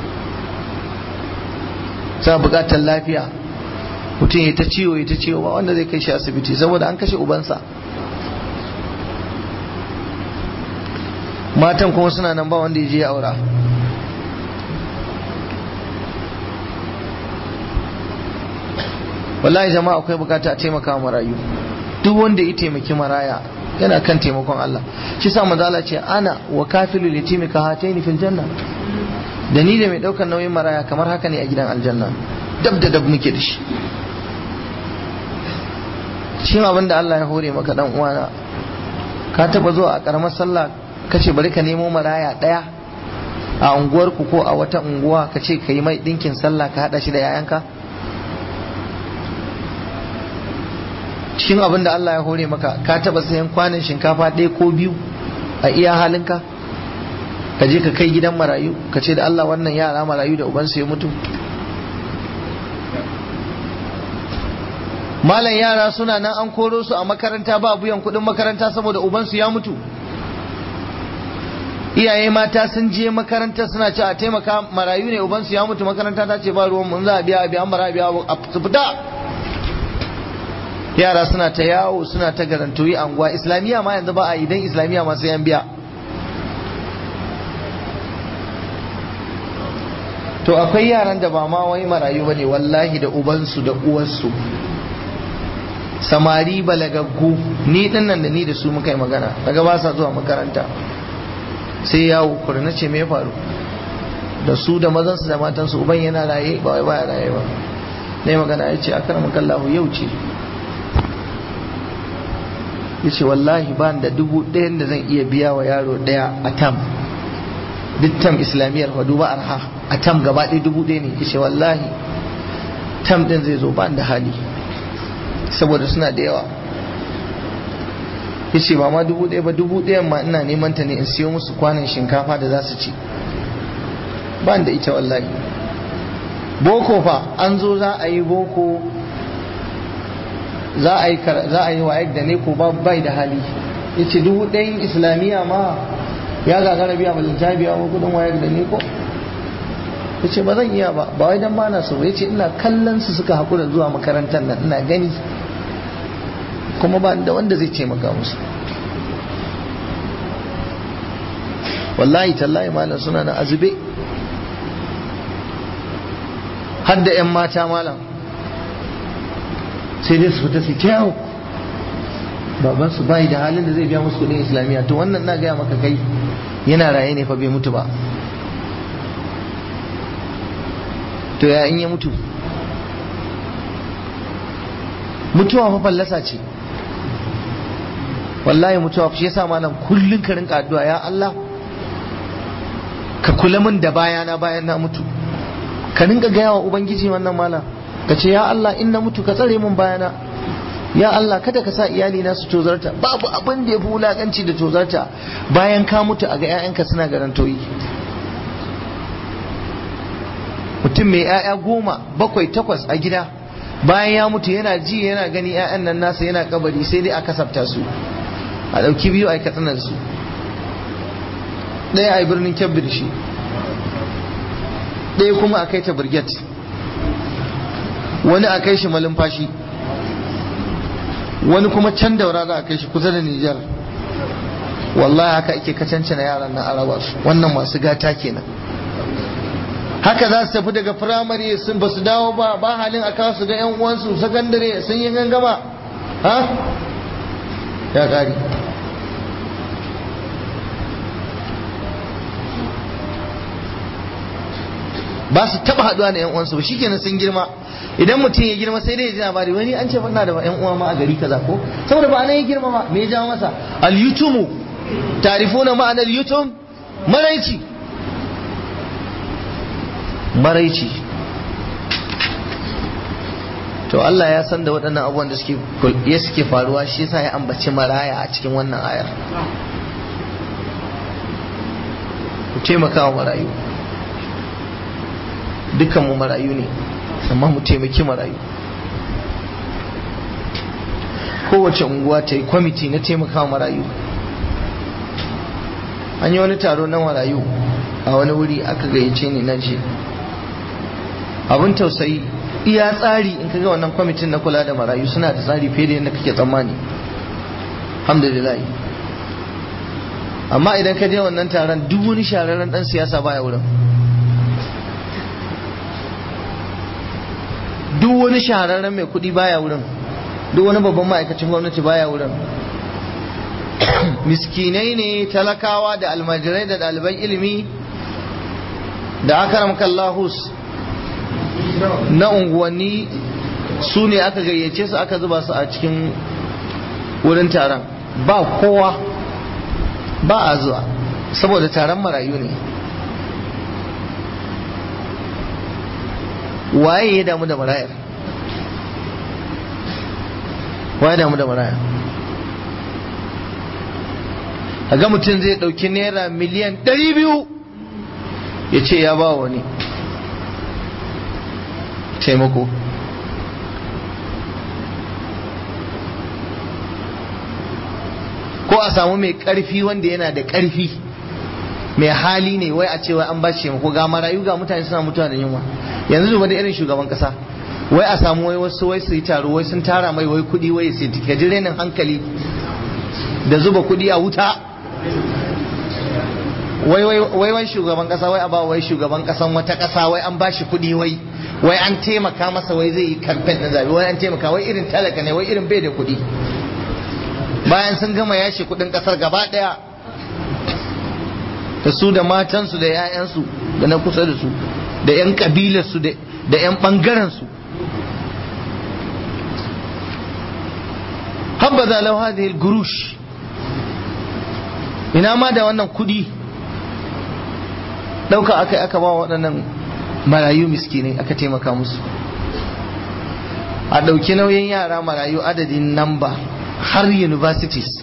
sa bukatar lafiya mutum ya ta ciwo ya ta ciwo ba wanda zai kai shi asibiti saboda an kashe ubansa matan kuma suna nan ba wanda ya je ya aura wallahi jama'a akwai bukata a taimaka wa marayu duk wanda ya taimaki maraya yana kan taimakon Allah shi sa manzo Allah ce ana wa kafilul yatimi ka hataini fil janna da ni da mai daukar nauyin maraya kamar haka ne a gidan aljanna dab da dab muke da shi shin abin da Allah ya hore maka dan uwana ka taba zuwa a karamar sallah kace bari ka nemo maraya daya a unguwarku ko a wata unguwa kace ka yi mai dinkin sallah ka hada shi da yayanka cikin abin da Allah ya hore maka ka taba sayan kwanan shinkafa ɗaya ko biyu a iya halinka ka je ka kai gidan marayu ka ce da Allah wannan yara marayu da ubansu ya mutu malam yara suna nan an koro su a makaranta ba biyan kuɗin makaranta saboda ubansu ya mutu iyaye mata sun je makaranta suna ce a taimaka marayu ne ubansu ya mutu makaranta ta ce ba ruwan mun za a biya a biya an bara a biya a fita yara suna ta yawo suna ta garantoyi anguwa islamiyya ma yanzu ba a idan islamiyya masu yan biya to akwai yaran da ba ma wai marayu bane wallahi da ubansu da uwarsu samari balagaggu ni dinnan da ni da su muka yi magana daga ba sa zuwa makaranta sai yawo kurna ce me faru da su da mazansu da matansu uban yana raye ba wai baya raye ba ne magana ya ce akramakallahu yau ce ya ce wallahi ba da dubu ɗayan da zan iya biya wa yaro ɗaya a tam duk tam islamiyyar fa duba arha a tam gaba ɗaya dubu ɗaya ne ya ce wallahi tam ɗin zai zo ba da hali saboda suna da yawa ya ce ba ma dubu ɗaya ba dubu ɗayan ma ina neman ta ne in siyo musu kwanan shinkafa da za su ci ba da ita wallahi boko fa an zo za a yi boko za a yi za a yi wa da ne ko bai da hali ya ce dubu ɗayan islamiyya ma ya gagara biya ba ta biya wa kudin wayar da ne ko ya ce ba zan iya ba ba wai dan bana so ya ce ina kallon su suka haƙura zuwa makarantar nan ina gani kuma ba da wanda zai taimaka musu wallahi tallahi malam suna na azube har da 'yan mata malam sai dai su fita su ta yawo baban su bai da halin da zai biya musu kudin islamiyya to wannan na gaya maka kai yana raye ne fa bai mutu ba to ya in ya mutu mutuwa fa fallasa ce wallahi mutuwa shi yasa malam kullun ka rinka addu'a ya Allah ka kula min da bayana bayan na mutu ka rinka gaya wa ubangiji wannan malam ka ce ya Allah in na mutu ka tsare mun bayana ya Allah kada ka sa iyali na su tozarta babu abin da ya fi wulakanci da tozarta bayan ka mutu a ga 'ya'yanka suna garantoyi mutum mai 'ya'ya goma bakwai takwas a gida bayan ya mutu yana ji yana gani 'ya'yan nan nasa yana kabari sai dai a kasafta su a ɗauki biyu a yi katsanar su ɗaya a yi birnin kyabbir shi ɗaya kuma a kai ta birget wani a kai shi malumfashi wani kuma can daura za a kai shi kusa da Nijar wallahi haka ake kacance na yaran na araba su wannan masu gata kenan haka za su tafi daga firamare sun ba su dawo ba ba halin a kawo su ga yan uwansu sakandare sun yi gangama ha ya kari ba su taba haduwa da yan uwansu ba shikenan sun girma idan mutum ya girma sai dai ya ji labari wani an ce fanna da yan uwa ma a gari kaza ko saboda ba nan ya girma ba me ya jawo masa al yutumu tarifuna ma'anar yutum maraici maraici to Allah ya san da waɗannan abubuwan da suke ya suke faruwa shi yasa ya ambaci maraya a cikin wannan ayar ku taimaka wa marayu dukkan mu marayu ne amma mu taimaki marayu kowace unguwa ta yi kwamiti na taimaka marayu an yi wani taro na marayu a wani wuri aka gayyace ni na je abin tausayi iya tsari in kaga wannan kwamitin na kula da marayu suna da tsari fiye da yadda kake tsammani alhamdulillah amma idan ka je wannan taron duk wani shararren dan siyasa baya wurin duk wani shahararren mai kuɗi baya wurin duk wani babban ma'aikacin gwamnati baya wurin miskinai ne talakawa da almajirai da ɗaliban ilimi da akaram kallahus na unguwanni su ne aka gayyace su aka zuba su a cikin wurin taron ba kowa ba a zuwa saboda taron marayu ne waye ya damu da marayar waye damu da marayar ga mutum zai ɗauki naira miliyan ɗari biyu ya ce ya ba wani taimako ko a samu mai ƙarfi wanda yana da ƙarfi mai hali ne wai a cewa an ba shi taimako ga marayu ga mutane suna mutuwa da yunwa yanzu zuba da irin shugaban kasa wai a samu wai wasu wai su yi taro wai sun tara mai wai kudi wai sai ka ji renin hankali da zuba kudi a wuta wai wai wai shugaban kasa wai a ba wai shugaban kasan wata kasa wai an bashi kudi wai wai an taimaka masa wai zai yi kamfen na zabi wai an taimaka wai irin talaka ne wai irin bai da kudi bayan sun gama yashi kudin kasar gaba daya da su da matansu da 'ya'yansu da na kusa da su da 'yan kabilarsu da 'yan ɓangarensu habbaza lau hadhihi gurush ina ma da wannan kudi ɗauka aka aka ba waɗannan marayu miskinai aka taimaka musu a ɗauki nauyin yara marayu adadin namba har universities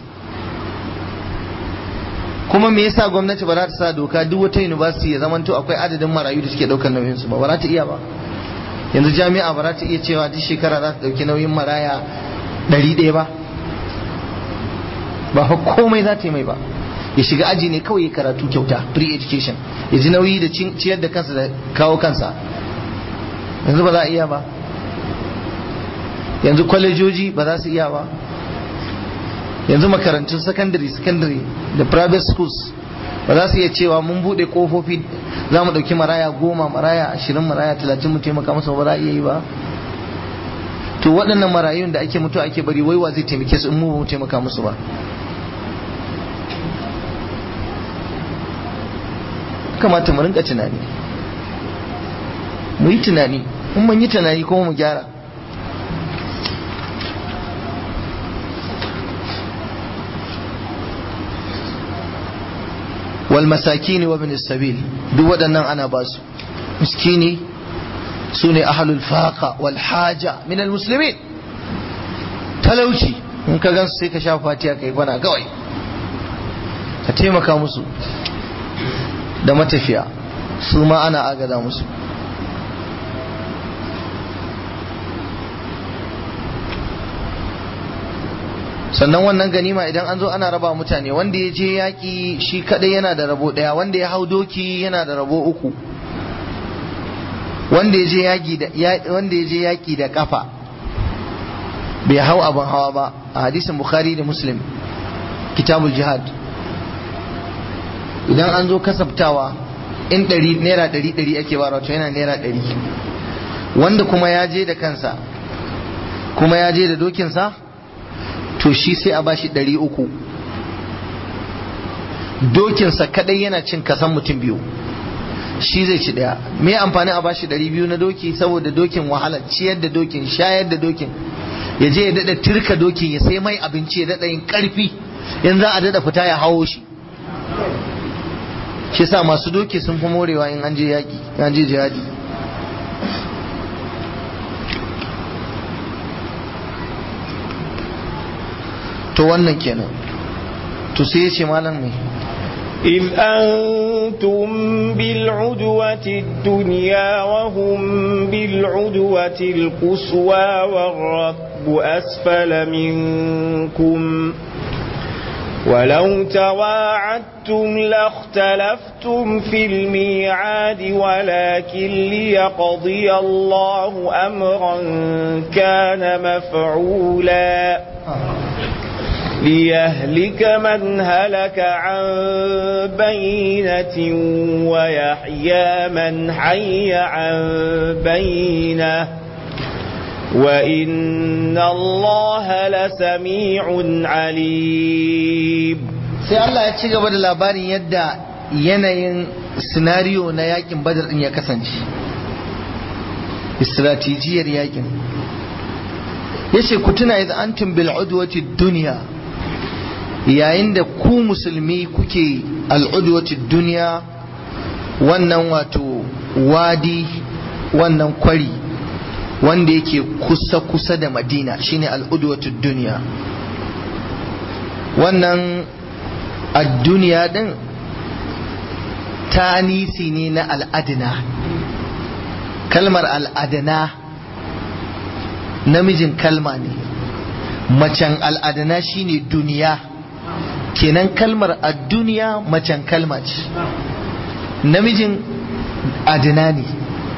kuma me yasa gwamnati ba za ta sa doka duk wata university ya zamanto akwai adadin marayu da suke daukar nauyin su ba ba za ta iya ba yanzu jami'a ba za ta iya cewa duk shekara za ta dauki nauyin maraya ɗari ɗaya ba ba fa komai za ta yi mai ba ya shiga aji ne kawai ya karatu kyauta free education ya ji nauyi da ciyar da kansa da kawo kansa yanzu ba za a iya ba yanzu kwalejoji ba za su iya ba yanzu makarantun secondary secondary da private schools ba za su iya cewa mun bude kofofi za mu dauki maraya goma maraya ashirin maraya talatin mu taimaka masa ba za a iya yi ba to waɗannan marayun da ake mutu ake bari waiwa zai taimake su in mu ba mu taimaka musu ba kamata mu rinka tunani mu yi tunani in mun yi tunani kuma mu gyara والمساكين وابن السبيل duk waɗannan ana ba su miskini su ne ahalul faqa wal haja min al muslimin talauci in ka gansu sai ka sha fatiya ka yi kwana kawai ka taimaka musu da matafiya su ma ana agada musu sannan wannan ganima idan an zo ana raba mutane wanda ya je yaƙi shi kadai yana da rabo ɗaya wanda ya hau doki yana da rabo uku wanda ya je yaƙi da ƙafa bai hau abin hawa ba a hadisin bukhari da muslim kitabul jihad idan an zo kasabtawa in ɗari naira ɗari ɗari ake ba wato yana naira ɗari wanda kuma ya je da kansa kuma ya je da dokinsa to shi sai a bashi ɗari uku dokinsa kadai yana cin kasan mutum biyu shi zai ci ɗaya me amfani a bashi ɗari biyu na doki saboda dokin wahala ciyar da dokin shayar da dokin ya je ya daɗa turka dokin ya sai mai abinci ya daɗa yin ƙarfi in za a daɗa fita ya hawo shi shi sa masu doki sun fi morewa in an je yaƙi an je jihadi to wannan kenan to sai ya ce malam ne إذ أنتم بالعدوة الدنيا وهم بالعدوة القصوى والركب أسفل منكم ولو تواعدتم لاختلفتم في الميعاد ولكن ليقضي الله أمرا كان مفعولا ليهلك من هلك عن بينة ويحيى من حي عن بينة وإن الله لسميع عليم sai Allah ya ci gaba da labarin yadda yanayin sinariyo na yakin badar din ya kasance istratijiyar yakin yace ku tuna idan antum bil udwati dunya yayin da ku musulmi kuke al'udwati duniya wannan wato wadi wannan kwari wanda yake kusa-kusa da madina shine al'udwatu duniya wannan ad-duniya din tanisi ne na al'adina kalmar al'adina namijin kalma ne macen al'adina shine duniya kenan kalmar a duniya macen kalma ce namijin adina ne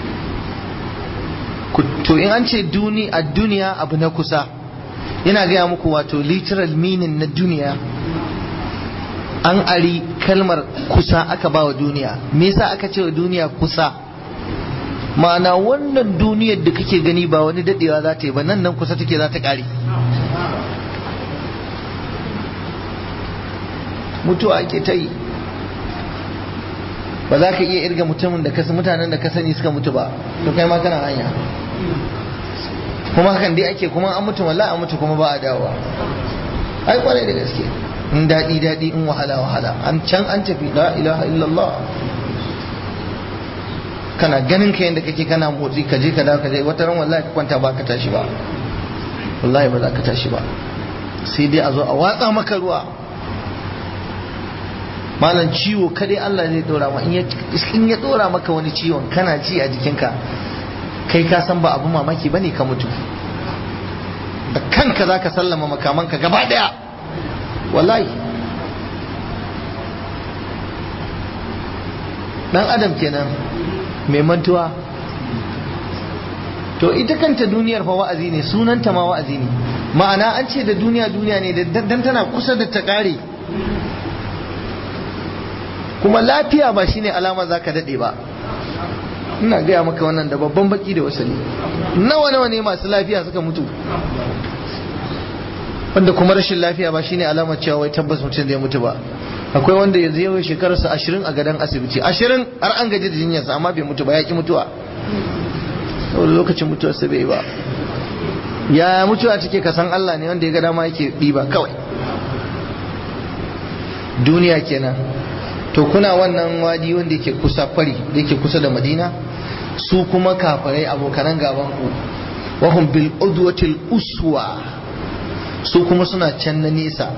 to in an ce duni a duniya abu na kusa ina gaya muku wato literal meaning na duniya an ari kalmar kusa aka ba wa duniya me yasa aka ce wa duniya kusa ma'ana wannan duniyar da kake gani ba wani dadewa za ta yi ba nan nan kusa take za ta kare mutuwa ake ta yi ba za ka iya irga mutumin da kasa mutanen da ka sani suka mutu ba to kai ma kana hanya kuma hakan dai ake kuma an mutu wallahi an mutu kuma ba a dawowa ai kwarai da gaske in daɗi daɗi in wahala wahala an can an tafi la ilaha illallah kana ganin ka yadda kake kana motsi ka je ka dawo ka je wata ran wallahi ka kwanta ba ka tashi ba wallahi ba za ka tashi ba sai dai a zo a watsa maka ruwa malam ciwo kadai Allah zai dora ma in ya dora maka wani ciwon kana ci a jikinka kai ka san ba abu mamaki bane ka mutu da kanka zaka sallama makamanka gaba daya wallahi dan adam kenan mai mantuwa to ita kanta duniyar fa wa'azi ne sunanta ma wa'azi ne ma'ana an ce da duniya duniya ne dan tana kusa da ta kare kuma lafiya ba shine alama zaka dade ba ina gaya maka wannan da babban baki da wasali nawa nawa ne masu lafiya suka mutu wanda kuma rashin lafiya ba shine alamar cewa wai tabbas mutum zai mutu ba akwai wanda yanzu yau shekararsa ashirin a gadon asibiti ashirin har an gaji da jinyarsa amma bai mutu ba ya ki mutuwa saboda lokacin mutuwarsa bai ba ya mutuwa take kasan Allah ne wanda ya ga dama yake ɗiba kawai duniya kenan to kuna wannan wadi wanda yake kusa kwari da yake kusa da madina su kuma kafirai abokanan gaban ku wahum bil udwatil uswa su kuma suna can na nesa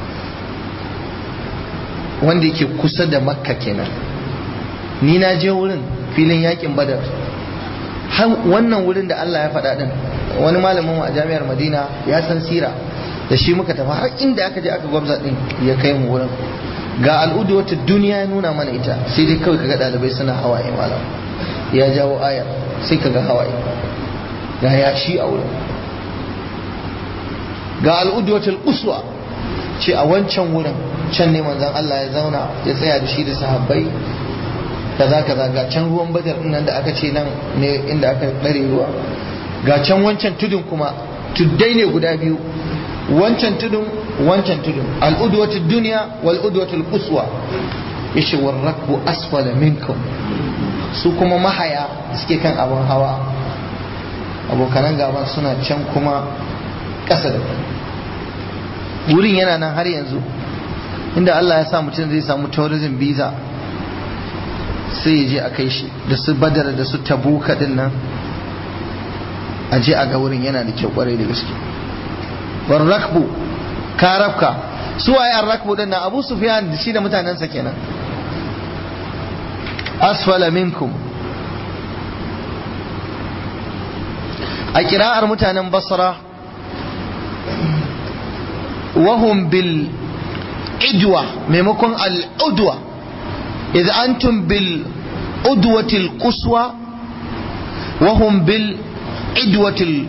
wanda yake kusa da makka kenan ni na je wurin filin yakin badar har wannan wurin da Allah ya faɗa din wani malamin a jami'ar madina ya san sira da shi muka tafi har inda aka je aka gwamza din ya kai mu wurin ga al'udu wata duniya ya nuna mana ita sai dai kawai kaga ɗalibai suna hawaye malam ya jawo ayar sai kaga hawaye ga yashi a wurin ga al'udu wata uswa ce a wancan wurin can ne manzon Allah ya zauna ya tsaya da shi da sahabbai kaza kaza ga can ruwan badar nan da aka ce nan ne inda aka dare ruwa ga can wancan tudun kuma tuddai ne guda biyu wancan tudun wancan tudun al'udwatu duniya wal udwatu quswa yace war rakbu asfala minkum su kuma mahaya suke kan abin hawa abokanan gaban suna can kuma ƙasa da wurin yana nan har yanzu inda Allah ya sa mutum zai samu tourism visa sai ya je a kai shi da su badar da su tabuka din nan a je a ga wurin yana da kyau kwarai da gaske war rakbu karabka su waye an rakbu din nan abu sufyan da shi da mutanensa kenan asfala minkum a kira'ar mutanen basra wahum bil idwa maimakon al'udwa idh antum bil udwatil quswa wahum bil idwatil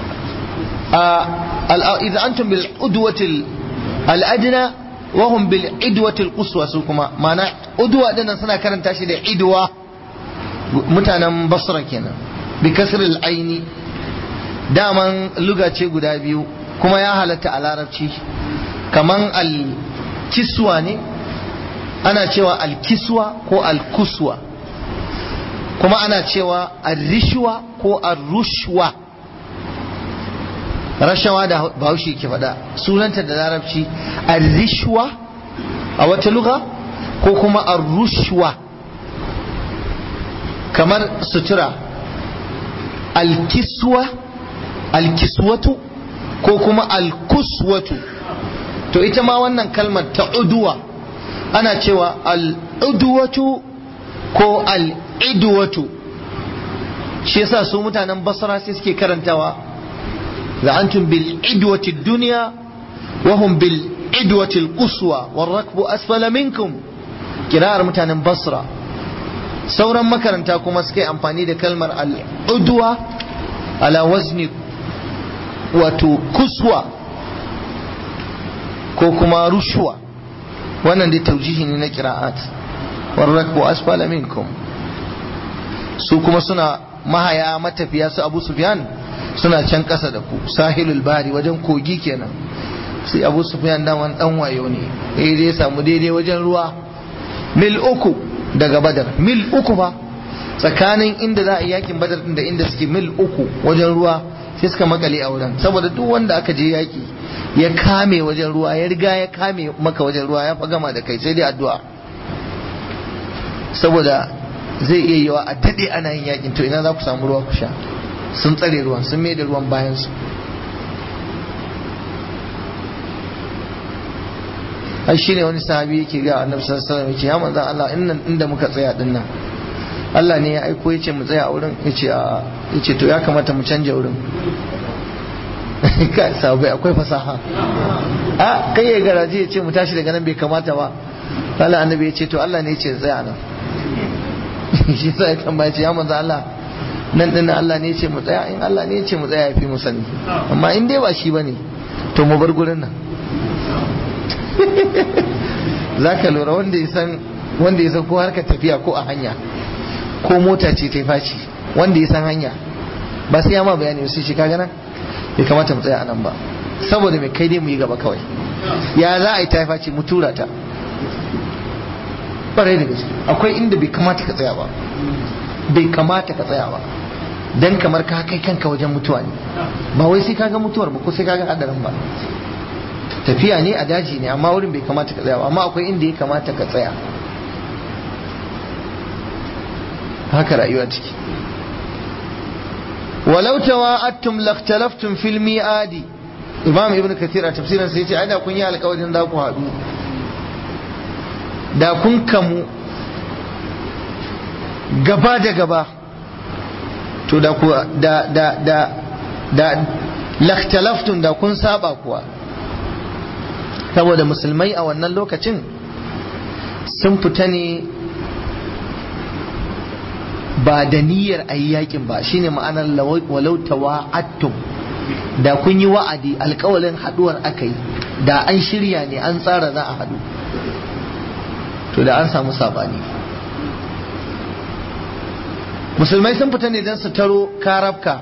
idh antum bil udwatil al'adna wahum bil idwatil quswa su kuma mana udwa dinnan suna karanta shi da idwa mutanen basra kenan bi kasril aini daman luga ce guda biyu kuma ya halatta a larabci kaman al-kiswa ne ana cewa al-kiswa ko al-kuswa kuma ana cewa al-rishwa ko al-rushwa rashawa da bahaushe ke faɗa sunanta da larabci al-rishwa a wata luga ko kuma al-rushwa kamar sutura al-kiswa al-kiswatu ko kuma al-kuswatu to ita ma wannan kalmar ta uduwa ana cewa al-udwatu ko al-idwatu shi yasa su mutanen basra sai suke karantawa la antum bil idwati dunya wa hum bil idwati al-quswa war rakbu asfala minkum kira'ar mutanen basra sauran makaranta kuma suke amfani da kalmar al-udwa ala wazni wato kuswa ko kuma rushwa wannan dai taujihi ne na kira'at warrakbu asfala minkum su kuma suna mahaya matafiya su abu sufyan suna can kasa da ku sahilul bari wajen kogi kenan sai abu sufyan daman dan wayo ne eh dai samu daidai wajen ruwa mil uku daga badar mil uku fa tsakanin inda za a yi yakin badar da inda suke mil uku wajen ruwa sai suka makale a wurin saboda duk wanda aka je yaki ya kame wajen ruwa ya riga ya kame maka wajen ruwa ya fa gama da kai sai dai addu'a saboda zai iya yiwa a daɗe ana yin yakin to ina za ku samu ruwa ku sha sun tsare ruwan sun mai da ruwan bayan su ai shine wani sahabi yake ga annabi sallallahu alaihi wasallam yace ya manzo Allah innan inda muka tsaya dinnan Allah ne ya aiko yace mu tsaya a wurin yace a yace to ya kamata mu canja wurin ka sabai akwai fasaha a kai ya garaje yace mu tashi daga nan bai kamata ba Allah annabi yace to Allah ne yace tsaya nan shi sai kan ba yace ya manzo Allah nan din Allah ne yace mu tsaya in Allah ne yace mu tsaya yafi mu sani amma in dai ba shi bane to mu bar gurin nan zaka lura wanda ya san wanda ya san ko harkar tafiya ko a hanya ko mota ce ta faci wanda ya san hanya ba sai ya ma bayani sai shi kaga nan bai kamata mu tsaya anan ba saboda mai kai dai mu yi gaba kawai ya za a yi ta faci mu tura ta ƙwarai da gaske akwai inda bai kamata ka tsaya ba bai kamata ka tsaya ba dan kamar ka kai kanka wajen mutuwa ne ba wai sai kaga mutuwar ba ko sai kaga hadarin ba tafiya ne a daji ne amma wurin bai kamata ka tsaya ba amma akwai inda ya kamata ka tsaya haka rayuwa ciki walau tawa'attum lakhtalaftum fil mi'adi imam ibn kathir a tafsirin sai ya ce ai da kun yi alkawarin za ku haɗu da kun kamu gaba da gaba to da ku da da da da laktalaftun da kun saba kuwa saboda musulmai a wannan lokacin sun fita ne ba da niyyar a yi yakin ba shine ma'anar walau tawa'attum da kun yi wa'adi alkawalin haduwar aka yi da an shirya ne an tsara za a hadu to da an samu sabani musulmai sun fita ne don su taro karabka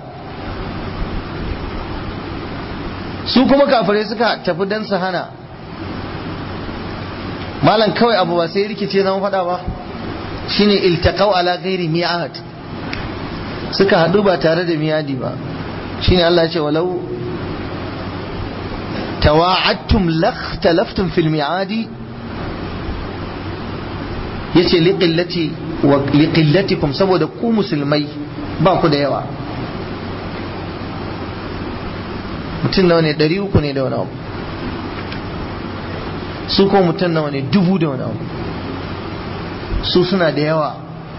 su kuma kafirai suka tafi don su hana malam kawai abu ba sai rikice zama fada ba shine iltaqau ala ghairi mi'ad suka hadu ba tare da miyadi ba shine Allah ya ce walau tawa'adtum lakhtalaftum fil mi'adi yace liqillati wa liqillatikum saboda ku musulmai ba ku da yawa mutum nawa ne ɗari uku ne da wani abu su ko mutum nawa ne dubu da wani abu su suna da yawa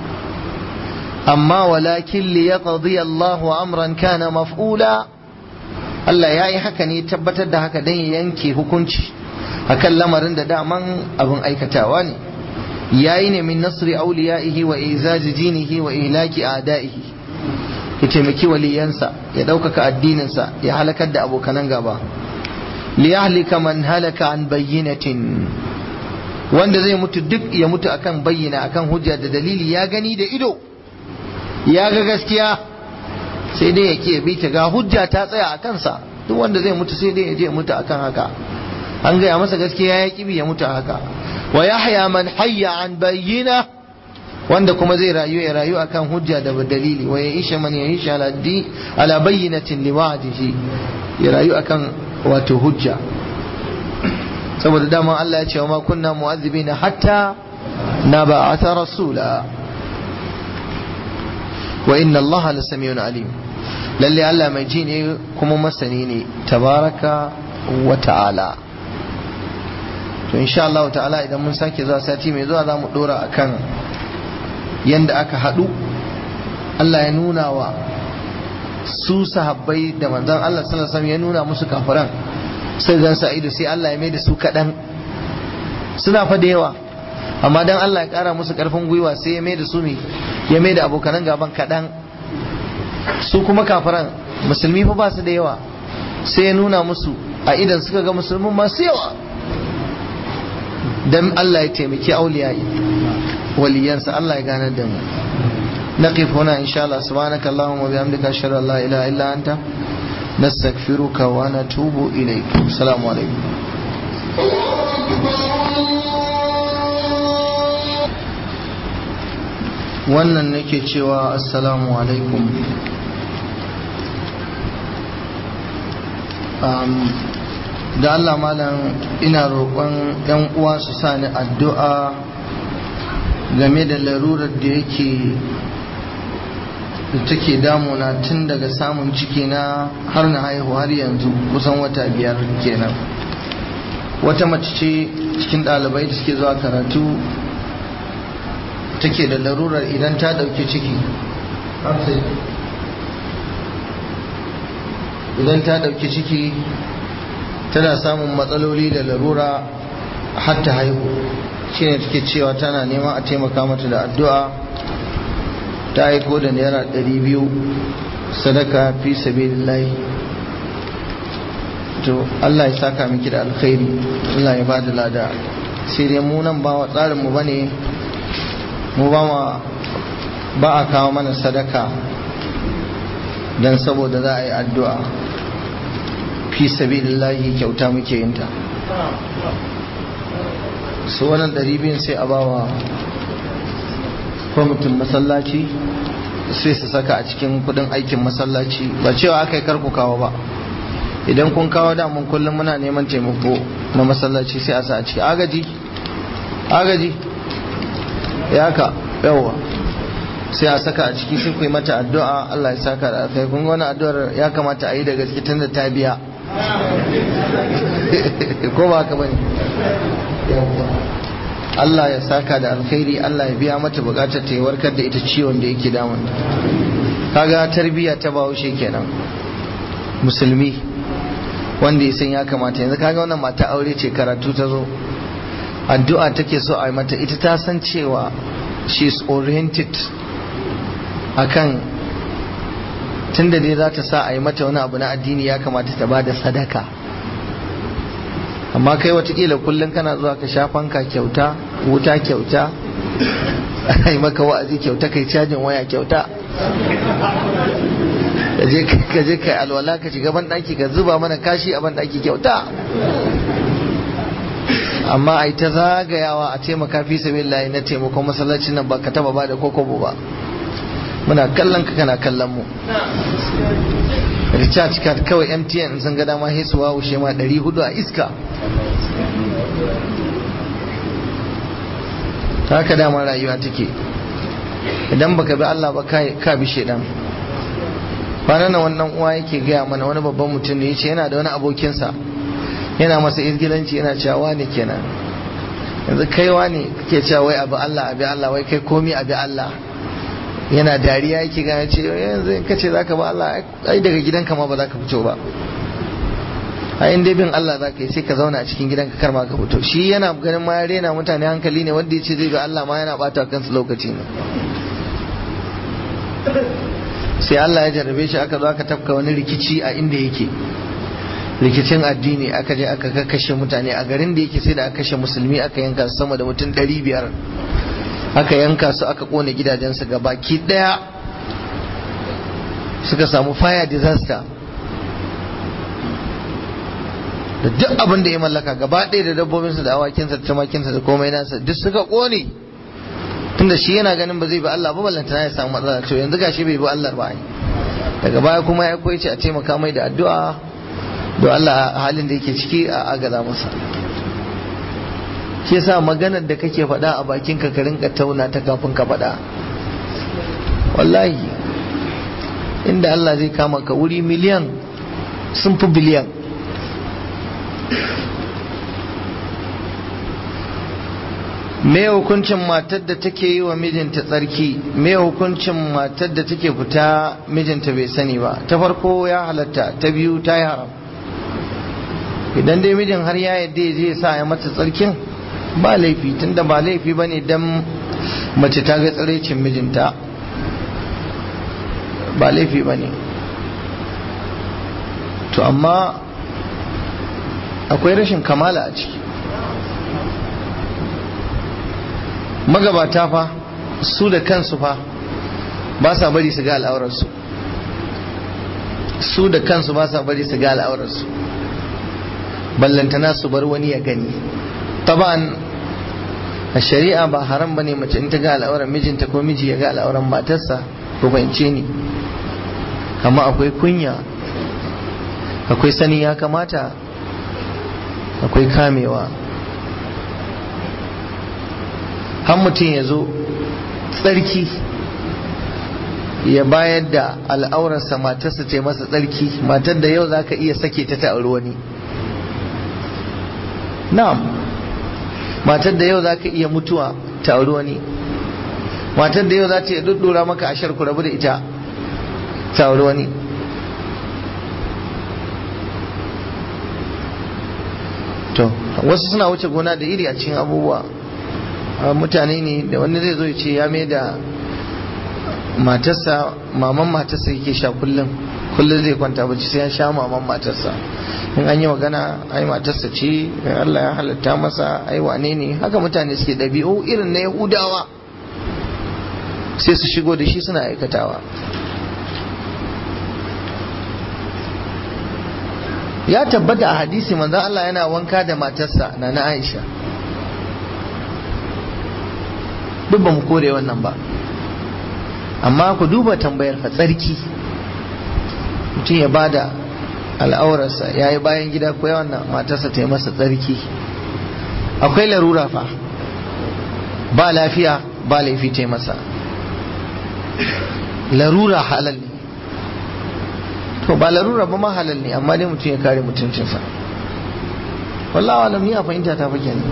amma walakin li yaqdi Allahu amran kana maf'ula Allah ya yi haka ne tabbatar da haka dan ya yanke hukunci akan lamarin da daman abin aikatawa ne yayi ne min nasri awliyaihi wa izazi dinihi wa ihlaki a'daihi ya taimaki waliyansa ya ɗaukaka addininsa ya halakar da abokanan gaba liyahlika man halaka an bayyinatin wanda zai mutu duk ya mutu akan bayyana akan hujja da dalili ya gani da ido ya ga gaskiya sai dai ya ke bi ta ga hujja ta tsaya a kansa duk wanda zai mutu sai dai ya je mutu akan haka an gaya masa gaskiya ya kibi ya mutu haka wa yahya man hayya an bayyina wanda kuma zai rayu ya rayu akan hujja da dalili wa ya isha man ya isha ala di ala bayyinatin li wa'dihi ya rayu akan wato hujja saboda dama Allah ya ce wa ma kunna mu'azzibina hatta na ba'atha rasula wa inna Allah la samiyun alim lalle Allah mai ji ne kuma masani ne tabaraka wa ta'ala to insha Allah ta'ala idan mun sake zuwa sati mai zuwa za mu dora akan yanda aka haɗu Allah ya nuna wa su sahabbai da manzon Allah sallallahu alaihi wasallam ya nuna musu kafiran sai gan sa ido sai Allah ya mai da su kaɗan suna fa da yawa amma dan Allah ya ƙara musu ƙarfin gwiwa sai ya mai da su ne ya mai da abokanan gaban kaɗan su kuma kafiran musulmi fa ba su da yawa sai ya nuna musu a idan suka ga musulmin masu yawa dan Allah ya taimaki auliyai waliyansa Allah ya ganar da mu نقف هنا إن شاء الله سبحانك اللهم وبحمدك أشهد أن لا إله إلا أنت نستغفرك ونتوب إليك السلام عليكم wannan nake cewa assalamu alaikum da Allah malam ina roƙon 'yan uwa su sani addu'a game da larurar da yake da take damuna tun daga samun ciki na har na haihu har yanzu kusan wata biyar kenan wata mace ce cikin ɗalibai da suke zuwa karatu take da larurar idan ta ɗauki ciki idan ta ɗauki ciki tana samun matsaloli da larura har ta haihu shine take cewa tana neman a taimaka mata da addu'a ta aiko da naira ɗari biyu sadaka fi sabilillahi to Allah ya saka miki da alkhairi Allah ya ba da lada sai dai mu nan ba wa tsarin mu bane mu ba ma ba a kawo mana sadaka dan saboda za a yi addu'a fi sabilillahi kyauta muke yin ta su wannan ɗari biyun sai a bawa kwamitin masallaci sai su saka a cikin kudin aikin masallaci ba cewa aka yi karku kawo ba idan kun kawo damun kullum muna neman taimako na masallaci sai a sa a ciki agaji agaji ya ka yawa sai a saka a ciki sai ku yi mata addu'a Allah ya saka da kai kun ga wani addu'ar ya kamata a yi da gaske tun da ta biya ko ba haka bane Allah ya saka da alkhairi Allah ya biya mata bukatar ta warkar da ita ciwon da yake damun kaga tarbiyya ta bahaushe kenan musulmi wanda ya san ya kamata yanzu kaga wannan mata aure ce karatu ta zo addu'a take so a yi mata ita ta san cewa she is oriented akan tunda dai za ta sa a yi mata wani abu na addini ya kamata ta ba da sadaka amma kai watakila kullum kana zuwa ka sha fanka kyauta wuta kyauta a yi maka wa'azi kyauta kai cajin waya kyauta ka je ka alwala ka shiga ban daki ka zuba mana kashi a ban daki kyauta amma a yi ta zagayawa a taimaka fi sabilillahi na taimakon masallacin nan ba ka taba ba da kokobo ba muna kallon ka kana kallon mu recharge card kawai mtn sun ga dama hesu wa wushe ma 400 a iska haka dama rayuwa take idan baka bi Allah ba ka bi shedan kwanan nan wannan uwa yake gaya mana wani babban mutum ne yace yana da wani abokinsa yana masa izgilanci yana cewa wani kenan yanzu kaiwa ne kake cewa wai abu Allah abi Allah wai kai komi abi Allah yana dariya yake gane ce yanzu in kace zaka ba Allah ai daga gidanka ma ba za ka fito ba a in dai bin Allah za ka yi sai ka zauna a cikin gidanka kar ma ka fito shi yana ganin ma ya rena mutane hankali ne wanda ya ce zai ga Allah ma yana bata kansa lokaci ne sai Allah ya jarrabe shi aka zo aka tafka wani rikici a inda yake rikicin addini aka je aka kakkashe mutane a garin da yake sai da aka kashe musulmi aka yanka su sama da mutum ɗari biyar aka yanka su aka kone gidajensu ga baki ɗaya suka samu fire disaster da duk abin da ya mallaka gaba ɗaya da dabbobinsa da awakinsa da tumakinsa da komai nasa duk suka kone tunda shi yana ganin ba zai bi Allah ba ballantana ya samu matsala to yanzu gashi bai bi Allah ba daga baya kuma ya koyi ce a taimaka mai da addu'a don Allah halin da yake ciki a agaza masa shi yasa maganar da kake faɗa a bakin ka rinka tauna ta kafin ka faɗa wallahi inda Allah zai kama ka wuri miliyan sun fi biliyan me hukuncin matar da take yi wa mijinta tsarki me hukuncin matar da take fita mijinta bai sani ba ta farko ya halatta ta biyu ta yi haram idan dai mijin har ya yadda ya je sa ya mata tsarkin ba laifi tunda ba laifi ba ne don mace ta ga tsiraicin mijinta ba laifi ba ne to amma akwai rashin kamala a ciki magabata fa su da kansu fa ba sa bari su ga al'aurarsu su da kansu ba sa bari su ga al'aurarsu ballantana su bar wani ya gani taban a shari'a ba haram bane mace in ta ga al'auran mijinta ko miji ya ga al'auran matarsa ko fahimce ni amma akwai kunya akwai sani ya kamata akwai kamewa har mutum ya zo tsarki ya bayar da al'aurarsa matarsa ta masa tsarki matar da yau za ka iya sake ta ta auri wani na'am matar da yau za ka iya mutuwa ta auri wani matar da yau za ta iya duddura maka ashar ku rabu da ita ta auri wani to wasu suna wuce gona da iri a cikin abubuwa mutane ne da wani zai zo ya ce ya mai da matarsa maman matarsa yake sha kullum kullum zai kwanta bacci sai ya sha maman matarsa in an yi magana ai matarsa ce Allah ya halatta masa ai wane ne haka mutane suke ɗabi'u irin na yahudawa sai su shigo da shi suna aikatawa ya tabbata a hadisi manzon Allah yana wanka da matarsa na na Aisha duk ba mu kore wannan ba amma ku duba tambayar fa tsarki mutum ya bada al'aurarsa ya yi bayan gida ko wannan matarsa ta yi masa tsarki akwai larura fa ba lafiya ba laifi ta yi masa larura halal ne to ba larura ba ma halal ne amma dai mutum ya kare mutuncinsa wallahi alam ni a fahimta ta fa kenan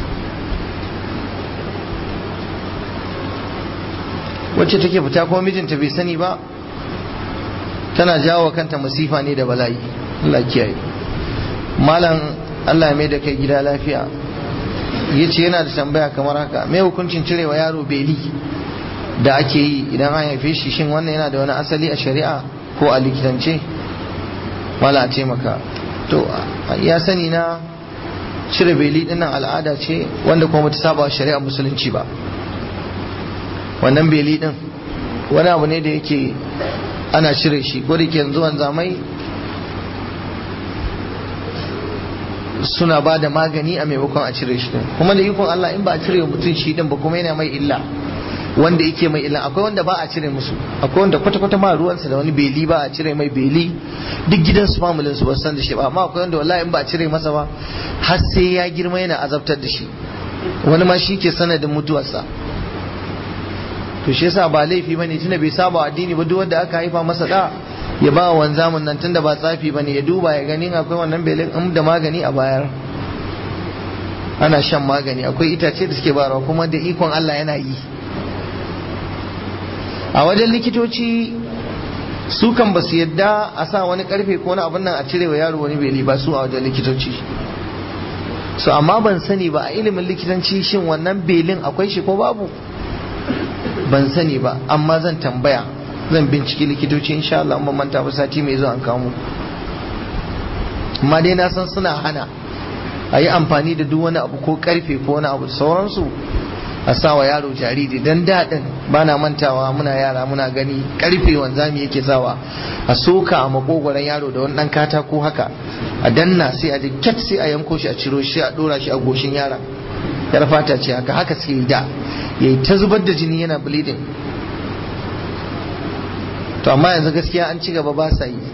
wacce take fita kuma mijinta bai sani ba tana jawo kanta masifa ne da bala'i Allah kiyaye malam Allah mai da kai gida lafiya yace yana da tambaya kamar haka me hukuncin cirewa yaro beli da ake yi idan an haife shi shin wannan yana da wani asali a shari'a ko a likitance mala a taimaka to ya sani na cire beli dinnan al'ada ce wanda kuma ta saba shari'a musulunci ba wannan beli din wani abu ne da yake ana cire shi ko da ke yanzu zamai suna ba da magani a maimakon a cire shi din kuma da ikon Allah in ba a cire mutum shi din ba kuma yana mai illa wanda yake mai illa akwai wanda ba a cire musu akwai wanda kwata-kwata ma ruwansa da wani beli ba a cire mai beli duk gidansu familin su ba san da shi ba amma akwai wanda wallahi in ba a cire masa ba har sai ya girma yana azabtar da shi wani ma shi ke sanadin mutuwarsa to shi yasa ba laifi bane tunda bai saba addini ba duk wanda aka haifa masa da ya ba wanzamin nan tunda ba tsafi bane ya duba ya ganin akwai wannan belin in da magani a bayar ana shan magani akwai itace da suke bayarwa kuma da ikon Allah yana yi a wajen likitoci su kan ba su yadda a sa wani karfe ko wani abin nan a cire wa yaro wani beli ba su a wajen likitoci so amma ban sani ba a ilimin likitanci shin wannan belin akwai shi ko babu ban sani ba amma zan tambaya zan binciki likitoci insha Allah ban manta ba sati mai zuwa an kawo mu amma dai na san suna hana a yi amfani da duk wani abu ko karfe ko wani abu da sauransu a sawa yaro jariri dan daɗin ba na mantawa muna yara muna gani karfe wanzami yake sawa a soka a makogoron yaro da wani ɗan katako haka a danna sai a kyat sai a yanko shi a ciro shi a ɗora shi a goshin yaron yar fata ce haka haka suke yi da yayi ta zubar da jini yana bleeding to amma yanzu gaskiya an ci gaba ba sa yi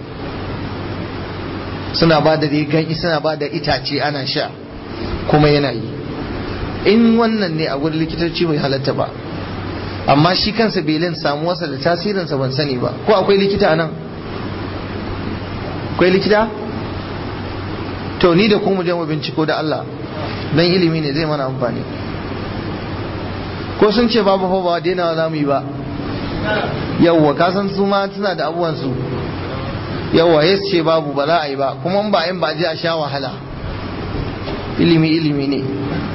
suna ba da rigan suna ba da itace ana sha kuma yana yi in wannan ne a gurin likitoci bai halatta ba amma shi kansa belin samuwarsa da tasirinsa ban sani ba ko akwai likita nan akwai likita to ni da ku mu je mu binciko da Allah dan ilimi ne zai mana amfani ko sun ce babu fa ba daina za mu yi ba yawwa ka san su ma suna da abubuwan su yawwa ya ce babu ba za a yi ba kuma in ba in ba je a sha wahala ilimi ilimi ne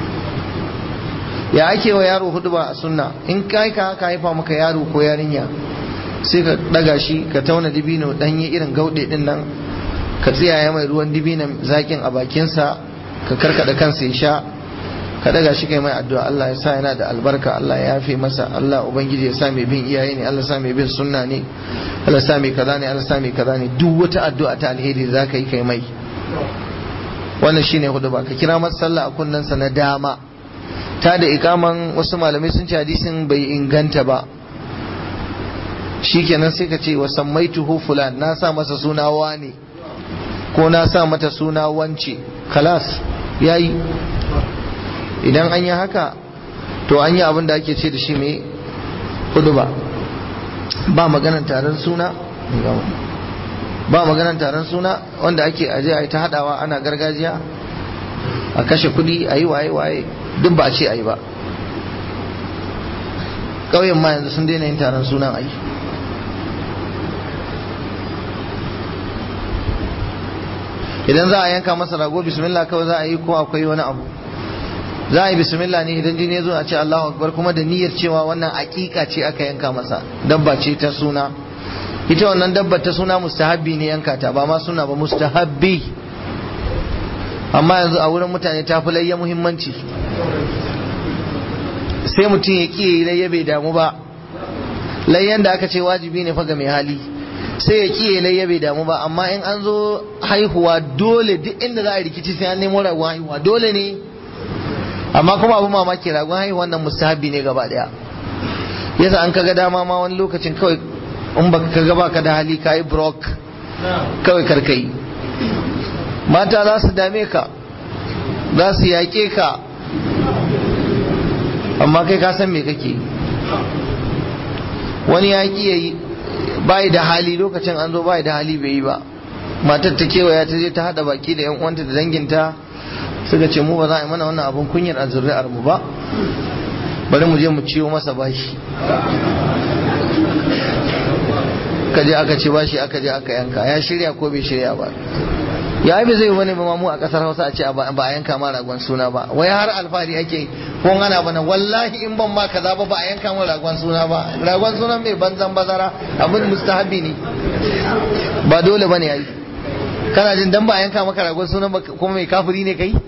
ya ake wa yaro hudu ba a sunna in kai ka ka haifa maka yaro ko yarinya sai ka daga shi ka tauna dibino danye irin gaude din nan ka tsiyaya mai ruwan dibinan zakin a bakinsa ka karkada kansa ya sha ka daga shi kai mai addu'a Allah ya sa yana da albarka Allah ya yafe masa Allah ubangiji ya sa mai bin iyaye ne Allah ya sa mai bin sunna ne Allah ya sa mai kaza ne Allah ya sa mai kaza ne duk wata addu'a ta alheri za ka yi kai mai wannan shine hudu ba ka kira masa sallah a kunnensa na dama ta da ikaman wasu malamai sun ce hadisin bai inganta ba shikenan sai ka ce wa sammaituhu fulan na sa masa suna ne ko na sa mata suna wance kalas yayi idan an yi haka to an yi abin da ake ce da shi mai hudu ba ba maganan taron suna ba maganan taron suna wanda ake aje a yi ta hadawa ana gargajiya a kashe kudi a yi waye waye duk ba a ce a yi ba ƙauyen ma yanzu sun daina yin taron sunan a yi idan za a yanka masa rago bismillah kawai za a yi ko akwai wani abu za a yi bismillah ne idan jini ya zo a ce Allahu akbar kuma da niyyar cewa wannan aƙiƙa ce aka yanka masa dabba ce ta suna ita wannan dabba ta suna mustahabbi ne yanka ta ba ma suna ba mustahabbi amma yanzu a wurin mutane ta fi layya muhimmanci sai mutum ya ƙi yi layya bai damu ba layyan da aka ce wajibi ne fa ga mai hali sai ya ƙi layya bai damu ba amma in an zo haihuwa dole duk inda za a rikici sai an nemo ragon haihuwa dole ne amma kuma abu mamaki ragon haihuwa wannan mustahabi ne gaba daya yasa an kaga dama ma wani lokacin kawai in ba ka gaba ka da hali ka yi brok kawai karkai mata za su dame ka za su yaƙe ka amma kai ka san me kake wani yaƙi ya yi bai da hali lokacin an zo bai da hali bai yi ba matar ta kewaya ta je ta hada baki da yan uwanta da danginta suka ce mu ba za a yi mana wannan abun kunyar a zuri'ar mu ba bari mu je mu ciwo masa bashi ka je aka ce bashi aka je aka yanka ya shirya ko bai shirya ba ya bai zai wani ba mu a kasar hausa a ce ba a yanka ma ragon suna ba wai har alfahari ake ko ana bana wallahi in ban ma kaza ba ba a yanka ma ragon suna ba ragon suna mai banzan bazara abin mustahabi ne ba dole bane yayi kana jin dan ba a yanka maka ragon suna ba kuma mai kafiri ne kai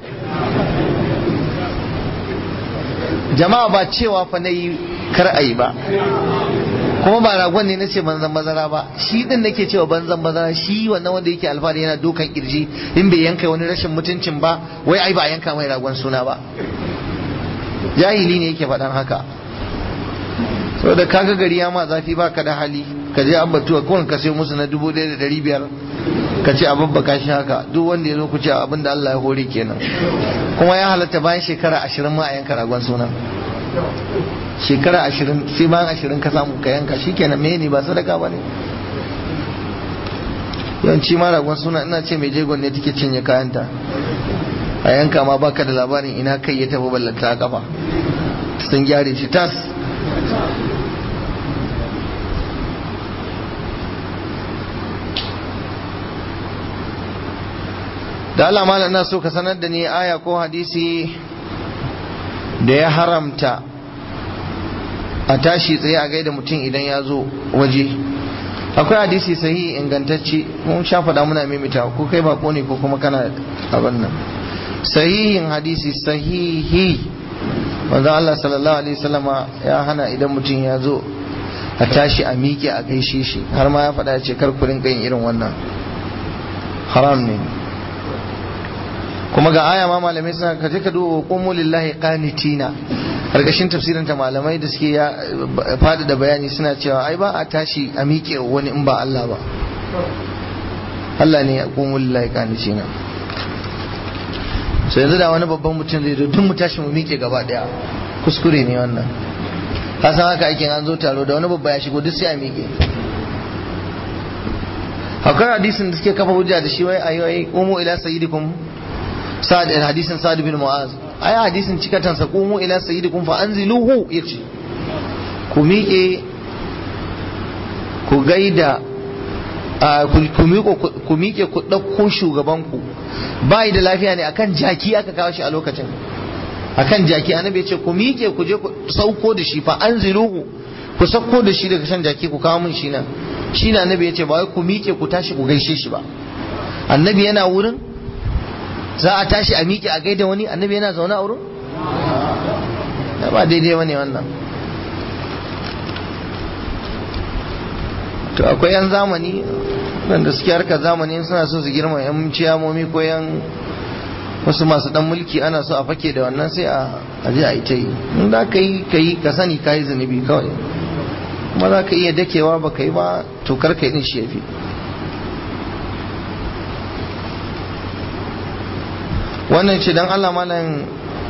jama'a ba cewa fa nayi kar ayi ba kuma ba ragon ne nace banzan bazara ba shi din nake cewa banzan bazara shi wannan wanda yake alfahari yana dokan kirji in bai yanka wani rashin mutuncin ba wai ai ba yanka mai ragon suna ba jahili ne yake faɗan haka saboda kaga gari ya ma zafi baka da hali ka je ambatuwa kawai ka sai musu na dubu ɗaya da ɗari biyar ka ce abin baka shi haka duk wanda ya zo ku ce abin da Allah ya hore kenan kuma ya halatta bayan shekara ashirin ma a yanka ragon suna shekara ashirin sai bayan ashirin ka samu ka yanka shi kenan me ne ba sadaka ba ne yawanci ma ragon suna ina ce mai jegon ne take cinye kayanta a yanka ma baka da labarin ina kai ya tafi ballanta a kafa sun gyare shi tas da Allah malam ina so ka sanar da ni aya ko hadisi da ya haramta a tashi tsaye a gaida mutum idan ya zo waje akwai hadisi sahihi ingantacce mun sha faɗa muna mimita ko kai bako ne ko kuma kana abin nan sahihin hadisi sahihi wanda Allah sallallahu alaihi wasallama ya hana idan mutum ya zo a tashi a miƙe a gaishe shi har ma ya faɗa ce kar ku rinka yin irin wannan haram ne kuma ga aya ma malamai suna kaje ka duba qumu lillahi qanitina karkashin tafsirin ta malamai da suke ya fada da bayani suna cewa ai ba a tashi a miƙe wani in ba Allah ba Allah ne ya qumu lillahi qanitina sai yanzu da wani babban mutum zai zo duk mu tashi mu miƙe gaba daya kuskure ne wannan ka san haka ake an zo taro da wani babba ya shigo duk sai a miƙe akwai hadisin da suke kafa hujja da shi wai ayi qumu ila sayyidikum sa'ad hadisin sa'ad bin mu'az ai hadisin cikatan sa qumu ila sayyidikum fa anziluhu yace ku miƙe ku gaida ku miƙo ku miƙe ku ɗauko shugaban ku bai da lafiya ne akan jaki aka kawo shi a lokacin akan jaki annabi ya ce ku miƙe ku je ku sauko da shi fa anziluhu ku sauko da shi daga shan jaki ku kawo min shi nan shi na annabi ya ce ba wai ku miƙe ku tashi ku gaishe shi ba annabi yana wurin za a tashi a miƙe a gaida wani annabi yana zaune a wurin ba daidai wani wannan to akwai yan zamani wanda suke harkar zamani suna so su girma yan ciyamomi ko yan wasu masu dan mulki ana so a fake da wannan sai a je a yi ta yi in za ka yi ka yi ka sani ka yi zunubi kawai kuma za ka iya dakewa ba ka yi ba to kar ka yi din shi ya fi wannan ce dan Allah malam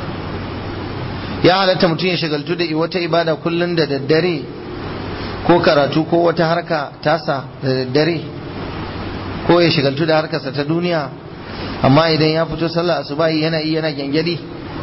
ya halatta mutum ya shagaltu da wata ibada kullum da daddare ko karatu ko wata harka tasa da daddare ko ya shagaltu da harkarsa ta duniya amma idan ya fito sallah asubahi yana iya yana gyangyaɗi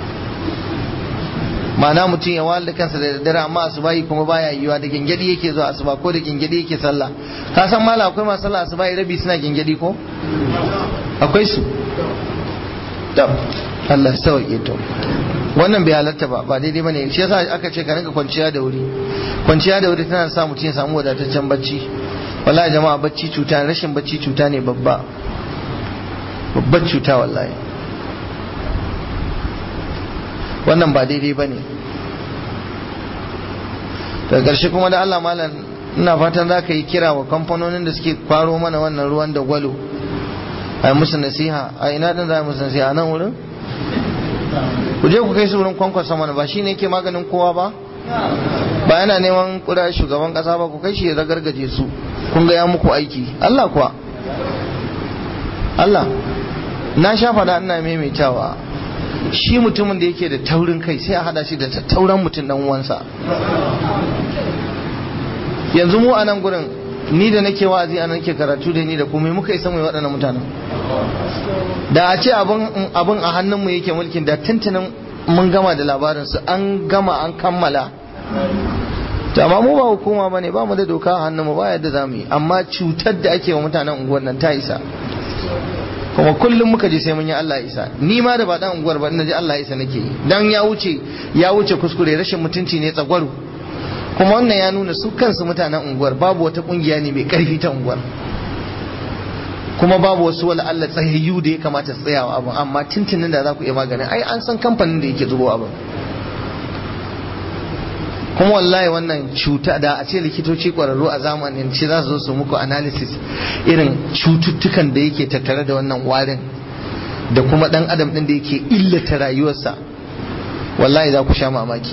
ma'ana mutum ya wahala kansa da daddare amma asubahi kuma baya yiwa da gyangyaɗi yake zuwa asuba ko da gyangyaɗi yake sallah ka san mala akwai masu sallah asubahi rabi suna gyangyaɗi ko akwai su tab Allah ya sauke to wannan bai halatta ba ba daidai bane shi yasa aka ce ka rinka kwanciya da wuri kwanciya da wuri tana sa mutum ya samu wadataccen bacci wallahi jama'a bacci cuta rashin bacci cuta ne babba babbar cuta wallahi wannan ba daidai bane daga ƙarshe kuma da Allah malam ina fatan za ka yi kira wa kamfanonin da suke kwaro mana wannan ruwan da gwalo a musu nasiha a ina din za a musu nasiha a nan wurin ku je ku kai su wurin kwankwasa mana ba shi ne ke maganin kowa ba ba yana neman kura shugaban kasa ba ku kai shi ya zagargaje su kun ga ya muku aiki Allah kuwa Allah na sha faɗa ina maimaitawa shi mutumin da yake da taurin kai sai a hada shi da tauran mutum dan uwansa yanzu mu a nan gurin ni da nake wa'azi a nake karatu da ni da komai muka isa mai waɗannan mutanen da a ce abin a hannunmu yake mulkin da tuntunin mun gama da labarinsu an gama an kammala to amma mu ba hukuma ba ne ba mu da doka a hannunmu ba yadda za mu yi amma cutar da ake wa mutanen unguwar nan ta isa kuma kullum muka je sai mun yi Allah isa ni ma da ba dan unguwar ba ina ji Allah isa nake yi dan ya wuce ya wuce kuskure rashin mutunci ne tsagwaro kuma wannan ya nuna su kansu mutanen unguwar babu wata kungiya ne mai karfi ta unguwar kuma babu wasu wala Allah tsayayyu da ya kamata su tsayawa abin amma tintinin da za ku iya maganin ai an san kamfanin da yake zubo abin kuma wallahi wannan cuta da a ce likitoci kwararru a zamanin ce za su zo su muku analysis irin cututtukan da yake tattare da wannan warin da kuma dan adam din da yake illata rayuwarsa wallahi za ku sha mamaki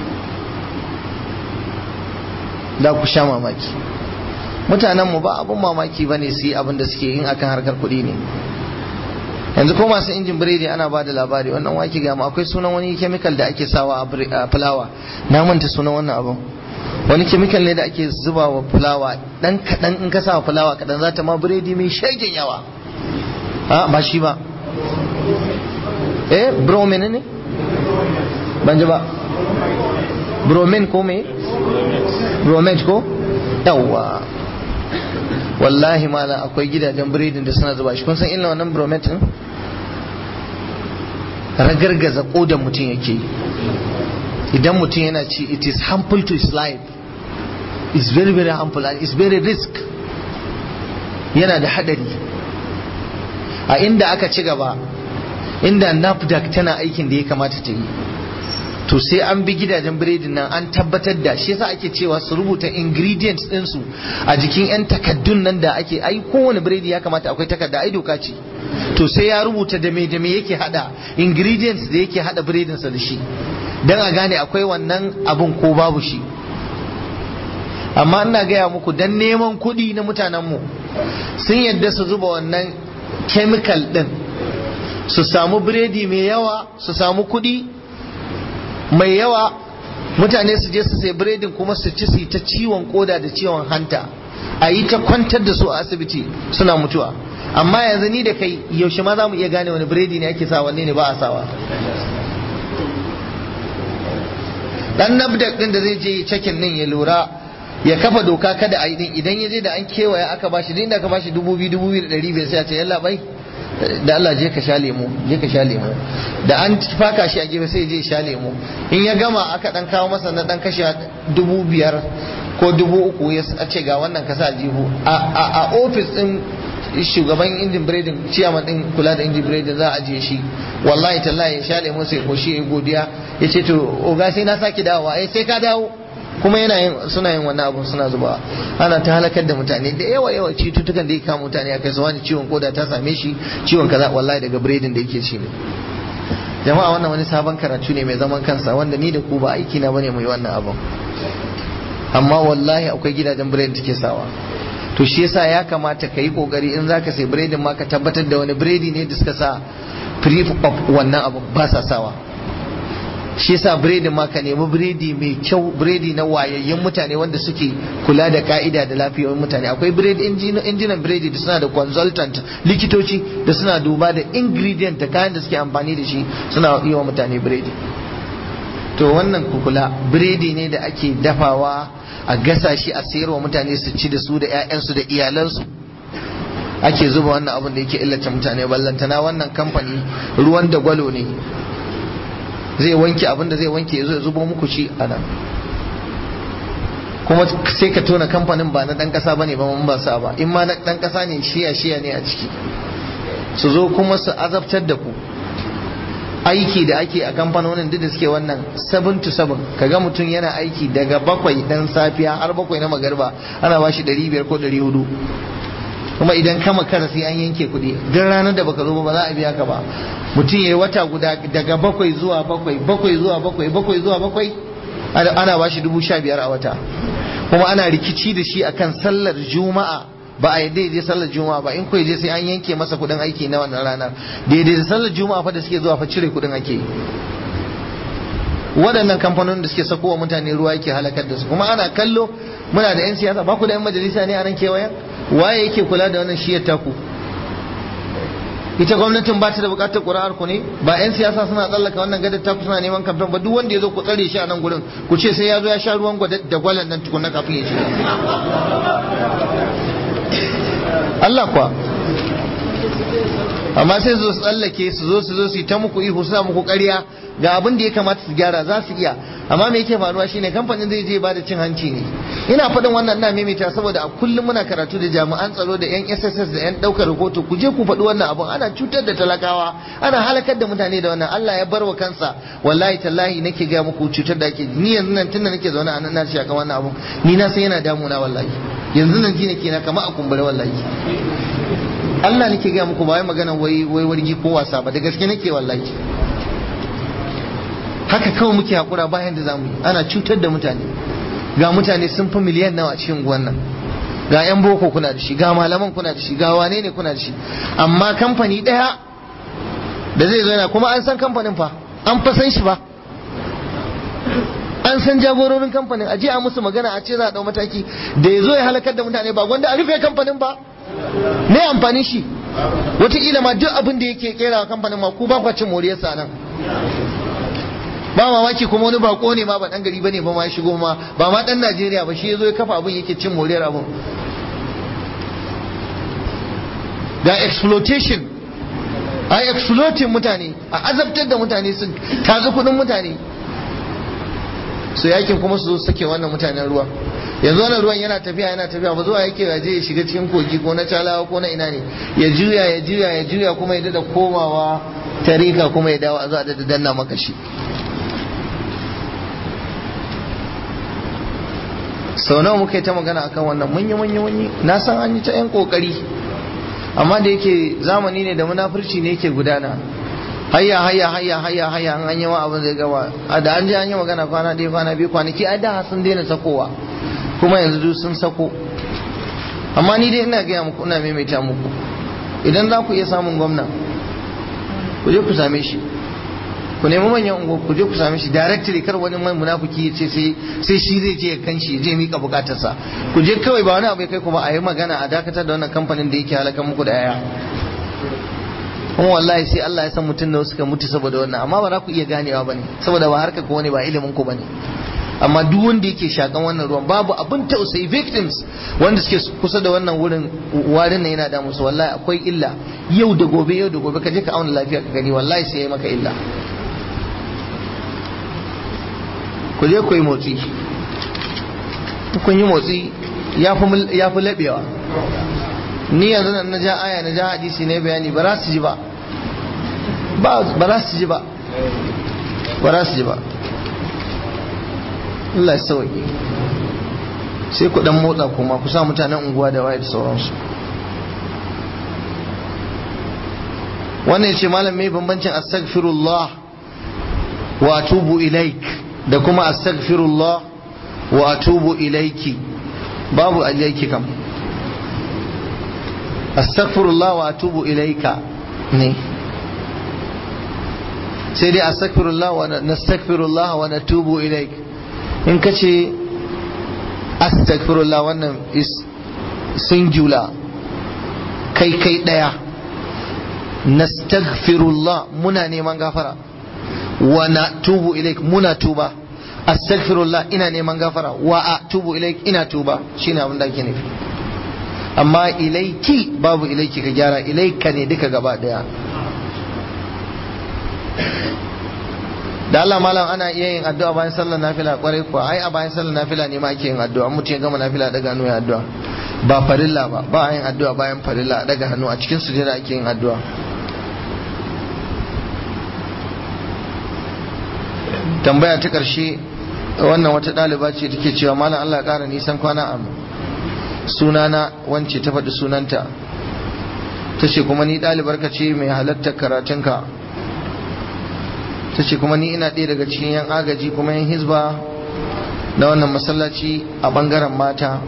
za ku sha mamaki mutanen mu ba abun mamaki ba ne su yi abin da suke yin akan harkar kuɗi ne yanzu ko masu injin biredi ana ba da labari wannan waki gama akwai sunan wani kemikal da ake sawa a fulawa na manta sunan wannan abin wani kemikal ne da ake zuba wa fulawa dan kaɗan in ka sa fulawa kaɗan za ta ma biredi mai shagen yawa a ba shi ba eh bromin ne ban ji ba bromin ko me bromet ko yawwa wallahi mala akwai gidajen biredin da suna zuba shi kun san illa wannan bromet din ragargaza kodan mutum yake idan mutum yana ci it is harmful to his life it's very very harmful and it's very risk yana da hadari a inda aka ci gaba inda nafdac tana aikin da ya kamata ta yi to sai an bi gidajen biredin nan an tabbatar da shi yasa ake cewa su rubuta ingredients ɗinsu a jikin 'yan takaddun nan da ake ai kowane biredi ya kamata akwai takarda ai doka ce to sai ya rubuta da me da me yake hada ingredients da yake hada biredin sa da shi dan a gane akwai wannan abun ko babu shi amma ina gaya muku dan neman kuɗi na mutanen mu sun yadda su zuba wannan chemical din su samu biredi mai yawa su samu kuɗi mai yawa mutane su je su sai biredin kuma su ci su ta ciwon koda da ciwon hanta a yi ta kwantar da su a asibiti suna mutuwa amma yanzu ni da kai yaushe ma za mu iya gane wani biredi ne ake sa wanne ne ba a sawa dan nabdak din da zai je cakin din ya lura ya kafa doka kada a yi din idan ya je da an kewaya aka bashi din da aka bashi dubu biyu dubu biyu da ɗari biyar sai a ce yalla bai da Allah je ka sha lemu je ka sha lemu da an faka shi a gefe sai je sha lemu in ya gama aka dan kawo masa na dan kashe dubu biyar ko dubu uku ya ce ga wannan ka sa jihu a ofis din shugaban injin biredin ciyaman din kula da injin biredin za a ajiye shi wallahi tallahi ya sha lemu sai koshi ya godiya ya ce to oga sai na sake dawowa eh sai ka dawo kuma yana yin suna yin wannan abun suna zuba ana ta halakar da mutane da yawa yawa cututtukan da ya kama mutane a kai su wani ciwon koda ta same shi ciwon kaza wallahi daga biredin da yake ci ne jama'a wannan wani sabon karatu ne mai zaman kansa wanda ni da ku ba aiki na bane mu yi wannan abun amma wallahi akwai gidajen biredin da take sawa to shi yasa ya kamata ka yi kokari in zaka sai biredin ma ka tabbatar da wani biredi ne da suka sa free of wannan abu ba sa sawa shi yasa biredi ma ka nemi biredi mai kyau biredi na wayayyen mutane wanda suke kula da ka'ida da lafiyar mutane akwai biredi injinan biredi da suna da consultant likitoci da suna duba da ingredient da kayan da suke amfani da shi suna yi wa mutane biredi to wannan kukula biredi ne da ake dafawa a gasa shi a sayarwa mutane su ci da su da 'ya'yansu da iyalansu ake zuba wannan abin da yake illata mutane ballantana wannan kamfani ruwan da gwalo ne zai wanke abin da zai wanke ya zubo muku shi a nan kuma sai ka tona kamfanin ba na dan kasa bane ba mun ba sa ba in ma na dan kasa ne shiya shiya ne a ciki su zo kuma su azabtar da ku aiki da ake a kamfanonin duk da suke wannan 7 to 7 kaga mutum yana aiki daga bakwai dan safiya har bakwai na magarba ana bashi 500 ko 400 kuma idan kama kara sai an yanke kuɗi duk ranar da baka zo ba za a biya ka ba mutum ya yi wata guda daga bakwai zuwa bakwai bakwai zuwa bakwai bakwai zuwa bakwai ana ba shi dubu sha biyar a wata kuma ana rikici da shi akan sallar juma'a ba a yadda je sallar juma'a ba in ko je sai an yanke masa kuɗin aiki na wannan ranar daidai da sallar juma'a fa da suke zuwa fa cire kuɗin ake waɗannan kamfanonin da suke sako wa mutane ruwa yake halakar da su kuma ana kallo muna da 'yan siyasa ba ku da 'yan majalisa ne a nan kewayen waye yake kula da wannan shiyar taku ita gwamnatin ba ta da bukatar ƙuri'ar ku ne ba 'yan siyasa suna tsallaka wannan gadar taku suna neman kamfen ba duk wanda ya zo ku tsare shi a nan gurin ku ce sai ya zo ya sha ruwan da gwalan nan tukunna kafin ya shiga Allah kuwa amma sai su tsallake su zo su zo su yi ta muku ihu suna muku ƙarya ga abin da ya kamata su gyara za su iya amma me yake faruwa shine kamfanin zai je ba da cin hanci ne ina faɗin wannan ina maimaita saboda a kullum muna karatu da jami'an tsaro da yan SSS da yan ɗaukar rahoto ku je ku faɗi wannan abun ana cutar da talakawa ana halakar da mutane da wannan Allah ya bar wa kansa wallahi tallahi nake ga muku cutar da ake ni yanzu nan tunda nake zaune a nan na shaka wannan abun ni na san yana damuna wallahi yanzu nan ji nake na kama a kumbure wallahi Allah nake ga muku ba wai magana wai wai wargi ko wasa ba da gaske nake wallahi haka kawai muke hakura bayan da zamu yi ana cutar da mutane ga mutane sun fi miliyan nawa a cikin nan ga yan boko kuna da shi ga malaman kuna da shi ga wane ne kuna da shi amma kamfani daya da zai zo yana kuma an san kamfanin fa an fa san shi ba an san jagororin kamfanin aje a musu magana a ce za a dau mataki da ya zo ya halakar da mutane ba gwanda a rufe kamfanin ba ne amfani shi wataƙila ma duk abin da yake kera kamfanin ma ku ba kwa cin moriyarsa nan ba mamaki kuma wani bako ne ma ba dan gari bane ba ma ya shigo ma ba ma dan Najeriya ba shi yazo ya kafa abin yake cin moriyar abin ga exploitation a exploiting mutane a azabtar da mutane su tazi kudin mutane su yakin kuma su zo sake wannan mutanen ruwa yanzu wannan ruwan yana tafiya yana tafiya ba zuwa yake ya je ya shiga cikin kogi ko na calawa ko na ina ne ya juya ya juya ya juya kuma ya dada komawa tarika kuma ya dawo a zuwa da danna maka shi sau nawa muka yi ta magana akan wannan munyi munyi munyi na san an yi ta yan kokari amma da yake zamani ne da munafurci ne yake gudana hayya hayya hayya hayya hayya an an yi ma abin zai gaba a da an je an yi magana kwana ɗaya kwana biyu kwanaki ai da sun daina sakowa kuma yanzu duk sun sako amma ni dai ina gaya muku ina maimaita muku idan za ku iya samun gwamna ku je ku same shi ku nemi manyan ungo ku je ku same shi directly kar wani mai munafiki ya ce sai shi zai je ya kanshi zai mika bukatarsa ku je kawai ba wani abu ya kai ku ba a yi magana a dakatar da wannan kamfanin da yake halaka muku da yaya kuma wallahi sai Allah ya san mutum da suka mutu saboda wannan amma ba za ku iya ganewa bane saboda ba harka ko ne ba ilimin ku bane amma duk wanda yake shakan wannan ruwan babu abin tausayi victims wanda suke kusa da wannan wurin warin nan yana da musu wallahi akwai illa yau da gobe yau da gobe ka je ka auna lafiya ka gani wallahi sai yayi maka illa ku je ku yi motsi kun yi motsi ya fi laɓewa ni yanzu nan na ja aya na ja hadisi ne bayani ba za su ji ba ba za su ji ba ba za su ji ba Allah ya sauki sai ku dan motsa kuma ku sa mutanen unguwa da waye da sauransu wannan ce malam mai bambancin astaghfirullah wa atubu ilaik da kuma astaghfirullah wa atubu ilaiki babu ilaiki kam astaghfirullah wa atubu ilaika ne sai dai astaghfirullah wa nastaghfirullah wa natubu ilaik in ka ce astaghfirullah wannan is singular kai kai daya nastaghfirullah muna neman gafara wa natubu ilaik muna tuba astaghfirullah ina neman gafara wa atubu ilaik ina tuba shine abin da ake nufi amma ilaiki babu ilaiki ka gyara ilaika ne duka gaba daya da Allah malam ana iya yin addu'a bayan sallar nafila kwarai kuwa ai a bayan sallar nafila ne ma ake yin addu'a mutum ya gama nafila daga hannu ya addu'a ba farilla ba ba a yin addu'a bayan farilla daga hannu a cikin sujada ake yin addu'a tambaya ta karshe wannan wata ɗaliba ce take cewa malam Allah ya ƙara nisan kwana a sunana wance ta faɗi sunanta ta ce kuma ni ɗalibar ka ce mai halartar karatunka ta ce kuma ni ina ɗaya daga cikin yan agaji kuma yan hizba na wannan masallaci a ɓangaren mata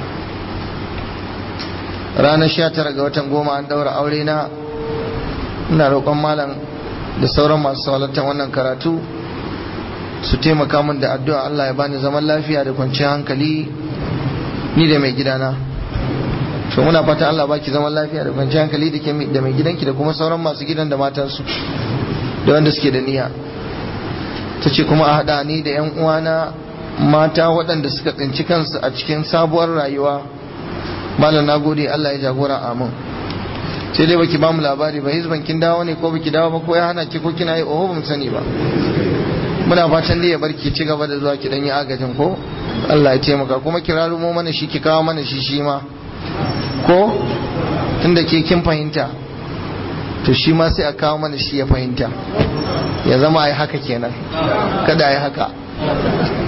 ranar sha tara ga watan goma an ɗaura aure na ina roƙon malam da sauran masu halartar wannan karatu su taimaka min da addu'a Allah ya bani zaman lafiya da kwanciyar hankali ni da mai gidana to muna fata Allah baki zaman lafiya da kwanciyar hankali da ke da mai gidanki da kuma sauran masu gidan da matansu da wanda suke da niyya ta ce kuma a haɗa ni da 'yan uwana mata waɗanda suka tsinci kansu a cikin sabuwar rayuwa malam na gode Allah ya jagora amin sai dai baki bamu labari ba hizban kin dawo ne ko baki dawo ba ko ya hana ki ko kina yi oho bamu sani ba muna fatan dai ya bar ki ci gaba da zuwa ki dan yi agajin ko Allah ya taimaka kuma ki rarumo mana shi ki kawo mana shi shi ma ko tunda ke kin fahimta to shi ma sai a kawo mana shi ya fahimta ya zama ai haka kenan kada ai haka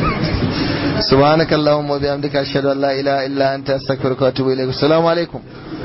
سبحانك اللهم وبحمدك اشهد ان لا اله الا انت استغفرك واتوب اليك السلام عليكم